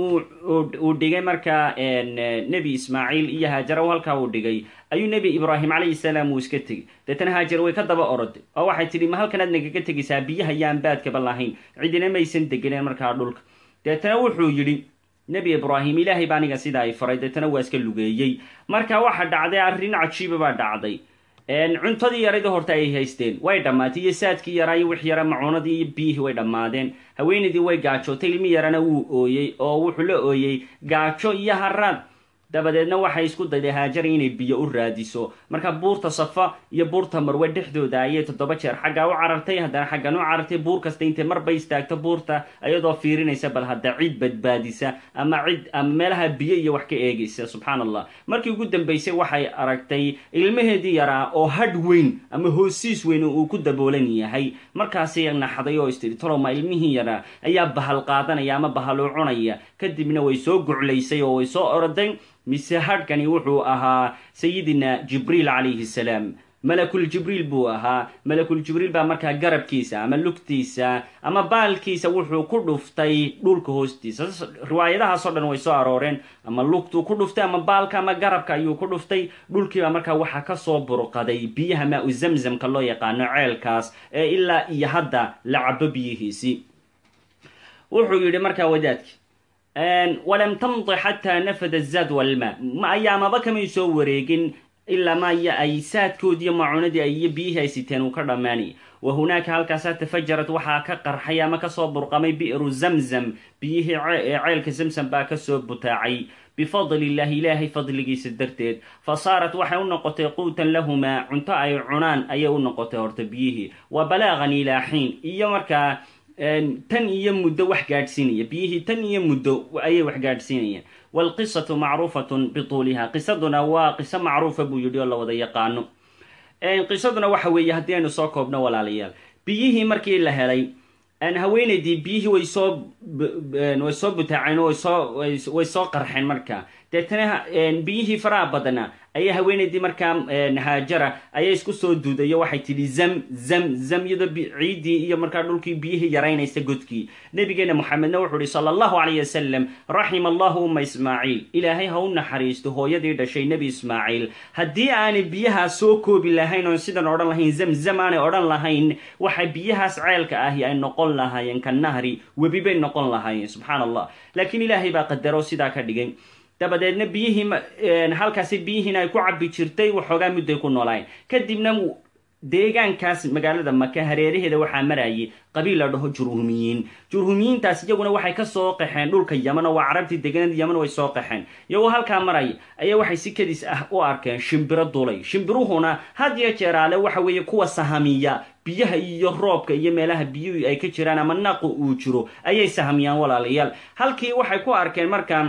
uu dhigay markaa nebi ismaaciil iyo haajara halkaa uu dhigay ayuu nebi ibraahim calayhi salaam uu iska tegey deetana haajar way ka daba oroday oo waxay tidhi ma halkanaad nagaga tegaysaa biyaha yaan baadkaba lahayn cidina maysan degeneen markaa dhulka deetana wuxuu yidhi nebi ibraahim ilaahay baa aniga sidaa ay faray deetana waa iska lugeeyey marka waxa dhacday arrin cajiiba baa dhacday cuntadii yarayda horta ay haysteen way dhammaatay iyo saadkii yaraa iyo wix yara macuunadii iyo biyihii way dhammaadeen haweenaydii way gaajootay ilmi yarana wuu ooyey oo wuxuu la ooyey gaajo iyo haraad dabadeedna waxay isku dayday haajara inay biyo u raadiso marka buurta safa iyo buurta marwe dhexdooda ayay toddoba jeer xaggaa u carartay haddana xaggan u carartay buur kasta intay marba istaagto buurta iyadoo fiirinaysa bal hadda cid badbaadisa ama cid ama meelaha biyo iyo wax ka eegaysa subxaan allah markii ugu dambaysay waxay aragtay ilmaheedii yaraa oo hadh weyn ama hoosiis weyn uu ku daboolan yahay markaasay naxday oo istiri toloma ilmihii yaraa ayaa bahal qaadanaya ama bahaluu cunaya kadibna way soo guclaysay oo way soo oroday mise hadhkani wuxuu ahaa sayidina jibriil calayhi salaam malakul jibriil buu ahaa malakul jibriil baa markaa garabkiisa ama lugtiisa ama baalkiisa wuxuu ku dhuftay dhulka hoostiisa riwaayadahaasoo dhan way soo arooreen ama lugtuu ku dhuftay ama baalka ama garabka ayuu ku dhuftay dhulkiibaa markaa waxaa kasoo burqaday biyaha maa-u zamzamka loo yaqaano ceelkaas ee ilaa iyo hadda la cabo biyihiisii wuxuu yidhi markaa wadaadki walam tamdi xataa nafada zaad walmaa ayaamaba kamay soo wareegin ilaa maya ay saadkoodiiyo macuunadii iyo biyihii ay siteen uu ka dhammaanayay wa hunaaka halkaasaa tafajarad waxaa ka qarxay ama kasoo burqamay bi'ru zamzam biyihii ceelka zamzam baa kasoo butaacay bifadli illahi ilaahay fadligiisa darteed fa saarat waxay u noqotay quutan lahumaa cunto ay cunaan ayay u noqotay horta biyihii wa balaaqan ilaa xiin iyo markaa tan iyo muddo wax gaadhsiinaya biyihii tan iyo muddo ayay wax gaadhsiinayaan waalqisatu macruufatun bituuliha qisaduna waa qiso macruufa buu yidhi oo la wada yaqaano qisaduna waxa weeye haddii aynu soo koobno walaalayaal biyihii markii la helay haweenaydii biyihii way soo way soo butaaceen way soo way soo qarxeen marka deetana biyihii faraha badnaa ayaa haweenaydii markaa haajara ayaa isku soo duudayo waxay tidhi zam zam zam iyadoo ciiddii iyo markaa dhulkii biyihii yaraynaysa godkii nabigeena moxamedna wuxuu ihi sala allahu calayh wasalam raxima allahu umma ismaaciil ilaahay ha u naxariisto hooyadii dhashay nebi ismaaciil haddii aanay biyahaa soo koobi lahayn oon sidan odhan lahayn zamzam aanay odhan lahayn waxa biyahaas ceelka ahi ay noqon lahaayeen ka nahri webi bay noqon lahaayeen subxaan allah laakiin ilaahay baa qadaro sidaa ka dhigay dabadeedna biyihii halkaasi biyihiina ay ku cabi jirtay waxoogaa mudday ku noolaayeen kadibna deegaankaas magaalada maka hareeraheeda waxaa marayay qabiil la dhaho jurhumiyiin jurhumiyiintaas iyaguna waxay ka soo qaxeen dhulka yaman oo waa carabtii deganada yaman way soo qaxeen iyagoo halkaa maraya ayaa waxay si kadis ah u arkeen shimbiro dulay shimbiruhuna had iyo jeeraale waxa weeye kuwa sahamiya biyaha iyo roobka iyo meelaha biyuhu ay ka jiraan ama naqu uu jiro ayay sahamiyaan walaalayaal halkii waxay ku arkeen markaa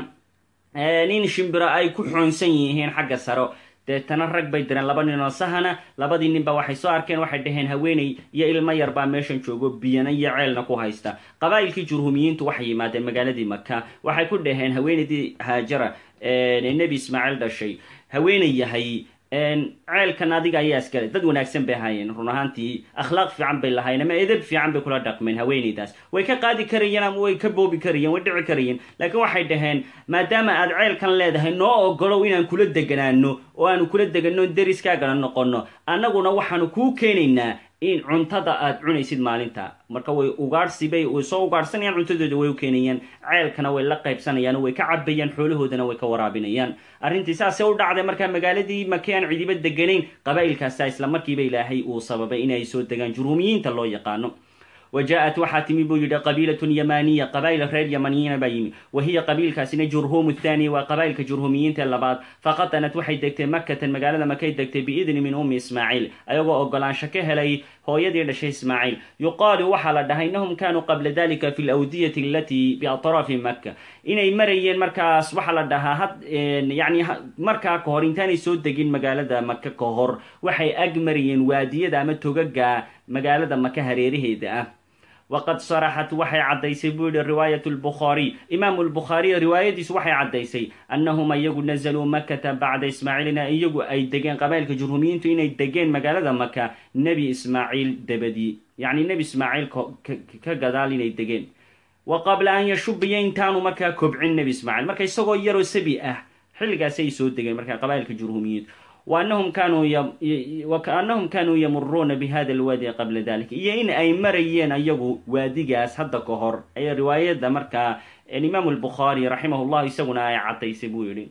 nin shimbiro ay ku xoonsan yihiin xagga saro deetana rag bay direen laba nin oo sahana labadii ninba waxay soo arkeen waxay dhaheen haweeney iyo ilmo yar baa meeshan joogo biyana iyo ceelna ku haysta qabaa'ilkii jurhumiyiintu waxay yimaadeen magaaladii maka waxay ku dhaheen haweenaydii haajara nebi ismaaciil dhashay haweeney yahay ceelkan adiga ayaa iskale dad wanaagsan bay ahaayeen run ahaantii akhlaaq fiican bay lahaayeen ama edab fiican bay kula dhaqmeen haweenaydaas way ka qaadi karayeen ama way ka boobi karayeen way dhici karayeen laakiin waxay dhaheen maadaama aad ceelkan leedahay noo ogolow inaan kula deganaano oo aanu kula deganno deriskaagana noqonno annaguna waxaanu kuu keenaynaa in cuntada aad cunaysid maalinta marka way ugaadhsibay way soo ugaadhsanayaan cuntadooda way u keenayaan ceelkana way la qaybsanayaan oo way ka cabayaan xoolahoodana way ka waraabinayaan arrintii saasee u dhacday markaa magaaladii maki aan cidiba deganayn qabaa'ilkaasa isla markiiba ilaahay uu sababay inay soo degaan jurhuumiyiinta loo yaqaano وجاءت waxaa timi buu yidhi qabiilaة yamaniya qabaa'il reer yamaniyiina baa yimi wa hiya qabiilkaasina jurhum الthani waa qabaa'ilka jurhumiyiinta labaad faqatanat waxay degtay makatan magaalada makay degtay biidni min ummi ismaaciil ayagoo ogolaansho ka helay hooyadii dhashay ismaaciil yuqaalu waxaa la dhahay innahum kanuu qabla dalika fi lawdiyati alatii biatraafi maka inay marayeen markaas waxaa la dhahaa had yani markaa ka hor intaanay soo degin magaalada maka ka hor waxay ag marayeen waadiyada ama togaga magaalada maka hareeraheeda ah waqad saraxat waxay caddaysay buu yihi riwaayat lbukhaariy imaamu lbukhaariy riwaayadiisu waxay caddaysay annahum iyagu nazaluu makata bacda ismaaciilina iyagu ay degeen qabailka jurhumiyiintu inay degeen magaalada maka nebi ismaaciil dabadii yacni nebi ismaaciil ka gadaal inay degeen wa qabla an yashubiya intaanu markaa kobcin nebi ismaaciil marka isagoo yaroo sabi ah xilligaasi ay soo degeen markaa qabailka jurhumiyiintu وأنهم كانوا ي... وكأنهم كانوا يمرون بهذا الوادي قبل ذلك iyo in ay marayeen ayagu waadigaas hadda ka hor ay riwaayada markaa الإمام البخاري رحمه الله isaguna ay cadaysay buu yihi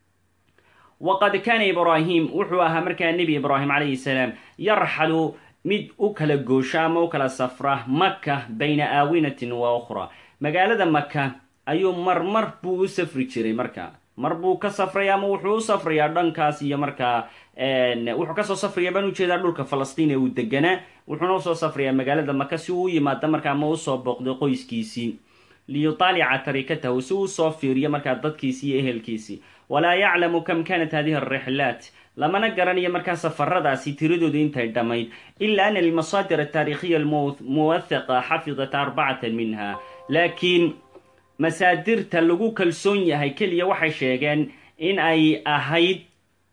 وqad kana إبراهيم wuxuu ahaa markaa nebi إبراهيم عليه السلام yarxalu mid u kala goosha ama u kala safra maka bayna aawinatin wa أخرى magaalada maka ayuu marmar buu u safri jiray marka mar buu ka safraya ama wuxuu u safrayaa dhankaas iyo markaa wuxuu kasoo safraya baan ujeedaa dhulka falastiin ee uu deganaa wuxuuna usoo safrayaa magaalada maka si uu u yimaado markaa ma usoo booqdo qoyskiisii liyutaalica tarikatahu si uu usoo fiiriyo markaa dadkiisii iyo ehelkiisii walaa yaclamu kam kanat hadihi alrixlaat lamana garanayo markaa safaradaasi tiradooda intay dhammayd ila ana almasaadir ataarikhiya almuwathaqa xafidat arbacatan minha laakiin masaadirta lagu kalsoon yahay keliya waxay sheegeen in ay ahayd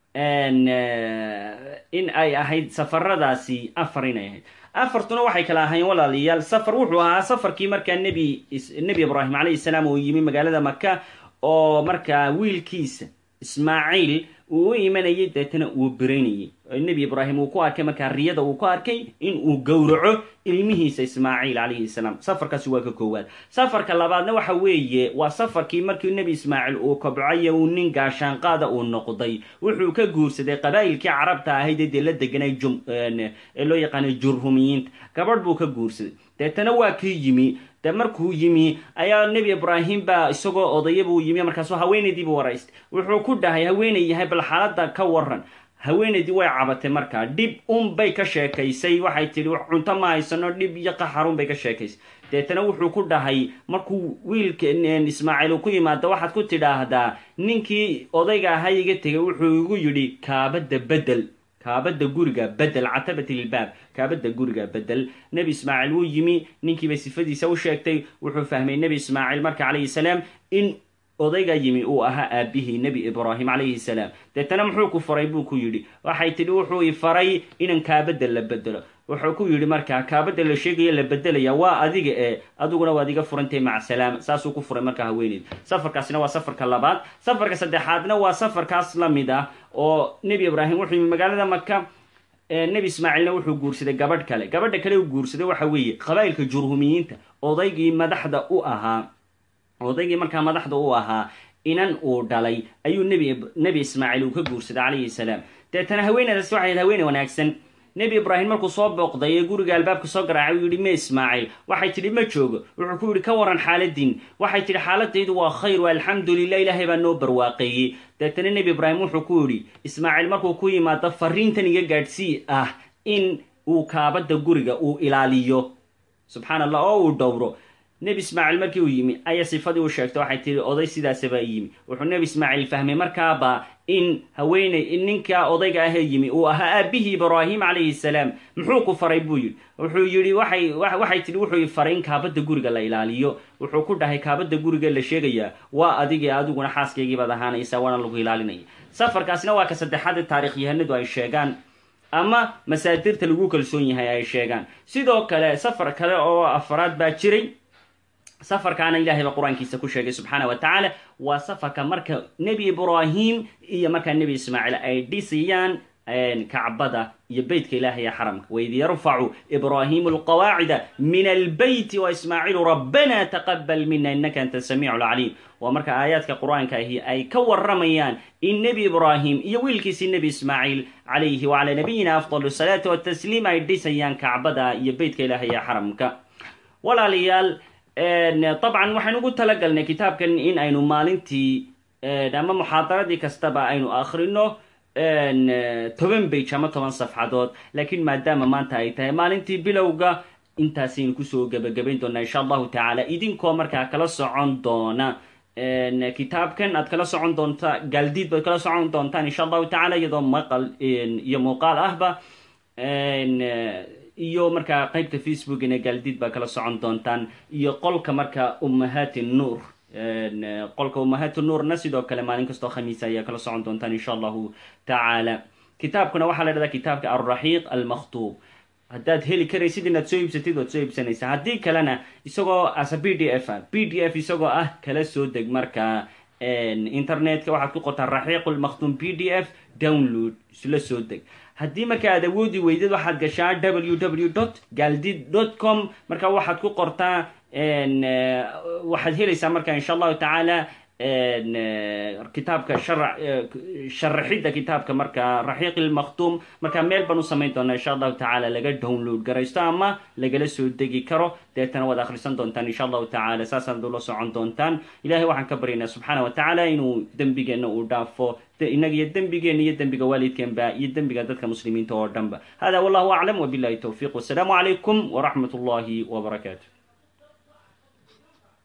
in ay ahayd safaradaasi afar inay ahayd afartuna waxay kala ahaayeen walaalayaal safar wuxuu ahaa safarkii markaa nebi nebi ibraahim calayhi salaam uu yimi magaalada maka oo markaa wiilkiisa ismaaciil uu u imanayay deetana uu beraynayay nebi ibraahim uu ku arkay markaa riyada uu ku arkay in uu gowraco ilmihiisa ismaaciil calayhi salaam safarkaasi waa ka koowaad safarka labaadna waxa weeye waa safarkii markii nebi ismaaciil uu kobcayo uu nin gaashaanqaada uu noqday wuxuu ka guursaday qabaa'ilkii carabta ahayd ee dee la deganay ee loo yaqaanay jurhumiyiinta gabadh buu ka guursaday deetana waa kii yimi de markuu yimi ayaa nebi ibraahim baa isagoo odaya buu yimi markaasu haweenaydiibu waraystay wuxuu ku dhahay haweenay yahay bal xaaladda ka waran haweenaydii way cabatay markaa dhib unbay ka sheekaysay waxay tidhi cunto ma haysano dhib iyo qaxarun bay ka sheekaysay deetana wuxuu ku dhahay markuu wiilka ismaaciil uu ku yimaado waxaad ku tidhaahdaa ninkii odayga ahaa iga tegay wuxuu igu yidhi kaabadda bedel kaabada guriga bedel catabat ilbaab kaabada guriga bedel nebi ismaaciil wuu yimi ninkiibay sifadiisa u sheegtay wuxuu fahmay nebi ismaaciil marka calayhi salaam in odayga yimi uu ahaa aabihii nebi ibraahim calayhi salaam deetana muxuu ku faray buu ku yidhi waxay tidhi wuxuu i faray inan kaabada la bedelo wuxuu ku yidhi markaa kaabada la sheegaya la bedelaya waa adiga ee adiguna waad iga furantay mac salaam saasuu ku furay markaa haweeneyd safarkaasina waa safarka labaad safarka saddexaadna waa safarkaas la mid ah oo nebi ibraahim wuxuu yimi magaalada maka nebi ismaaciilna wuxuu guursaday gabadh kale gabadha kale uu guursaday waxa weeye qabaa'ilka jurhumiyiinta odaygii madaxda u ahaa odaygii markaa madaxda u ahaa inan uu dhalay ayuu nebi nebi ismaaciil uu ka guursaday calayhi salaam deetana haweeneydaasi waxay ahayd haweene wanaagsan nebi ibraahim markuu soo booqday ee guriga albaabka soo garaacay uu yidhi me ismaaciil waxay tidhi ma joogo wuxuu ku yidhi ka waran xaaladiin waxay tidhi xaaladaydu waa khayr waa alxamdulilah ilaahay baa noo barwaaqeeyey deetana nebi ibraahim wuxuu ku yidhi ismaaciil markuu ku yimaado fariintan iga gaadhsii ah in uu kaabada guriga uu ilaaliyo subxaan allah oo uu dhowro nebi ismaaciil markii uu yimi ayaa sifadii u sheegtay waxay tihi oday sidaasabaa yimi wuxuu nebi ismaaciil fahmay markaaba in haweeney ninka odayga ahee yimi uu ahaa aabihii ibraahim calayhi salaam muxuu ku faray buu yidhi wuxuu yidhi waxay waxay tidhi wuxuu faray in kaabada guriga la ilaaliyo wuxuu ku dhahay kaabada guriga la sheegayaa waa adigii adiguna xaaskaygii baad ahaanaysaa waana lagu ilaalinaya safarkaasina waa ka saddexaad taarikhyahanadu ay sheegaan ama masaadirta lagu kalsoon yahay ay sheegaan sidoo kale safar kale oo afaraad baa jiray safarkaana ilahay baa qur-aankiisa ku sheegay subxaana wa tacaala waa safarka marka nebi ibraahim iyo markaa nebi ismaaciil ay dhisayaan kacbada iyo beytka ilahay ee xaramka waid yarfacu ibraahimu alqawaacida min albeyti waismaaciilu rabbana taqabal mina inaka anta samiicu lcaliim waa marka aayaadka qur-aanka ahi ay ka waramayaan in nebi ibraahim iyo wiilkiisii nebi ismaaciil calayhi wacalaa nabiyina afdal salaati watasliim ay dhisayaan kacbada iyo beytka ilahay ee xaramka walaalayaal dabcan waxaynu ugu talagalnay kitaabkan in aynu maalintii ama muxaadaradii kastaba aynu akhrino toban bage ama toban safxadood laakiin maadaama maanta ay tahay maalintii bilowga intaasaynu kusoo gebagabayn doonaa insha allahu tacaala idinkoo markaa kala socon doona kitaabkan aad kala socon doonta gaaldiid baad kala socon doontaan insha allahu tacala iyadoo maqal iyo muuqaal ahba iyo markaa qeybta facebookina gaaldiid baa kala socon doontaan iyo qolka marka ummahaati nuur qolka ummahaati nuurna sidoo kale maalin kastoo khamiisa ayaa kala socon doontaan insha allahu tacaala kitaabkuna waxaa la dhahdaa kitaabka alraxiiq almakhtuub haddaad heli karaysid inaad soo iibsatid waad soo iibsanaysaa haddii kalena isagoo asa b d f a b d f isagoo ah kala soo deg markaa internetka waxaad ku qortaa raxiiq lmakhtuum b d f download isla soo deg haddii marka aad awoodi weydid waxaad gashaa w w dot galdid dot com marka waxaad ku qortaa waxaad helaysaa marka insha allahu tacaala kitaabka sharaxidda kitaabka marka raxiiq ilmakhtuum marka meel baan u samayn doonaa insha allahu tacaala laga download garaysto ama lagala soo degi karo deetana waad akhrisan doontaan insha allahu tacaala saasaad ula socon doontaan ilahay waxaan ka baryaynaa subxaana wa tacaala inuu dembigeenna uu dhaafo inaga iyo dembigeena iyo dembiga waalidkeenba iyo dembiga dadka muslimiinta oo dhanba hada wallahu aclam wabillahi towfiiq wasalaamu calaykum waraxmat ullahi wbarakaatu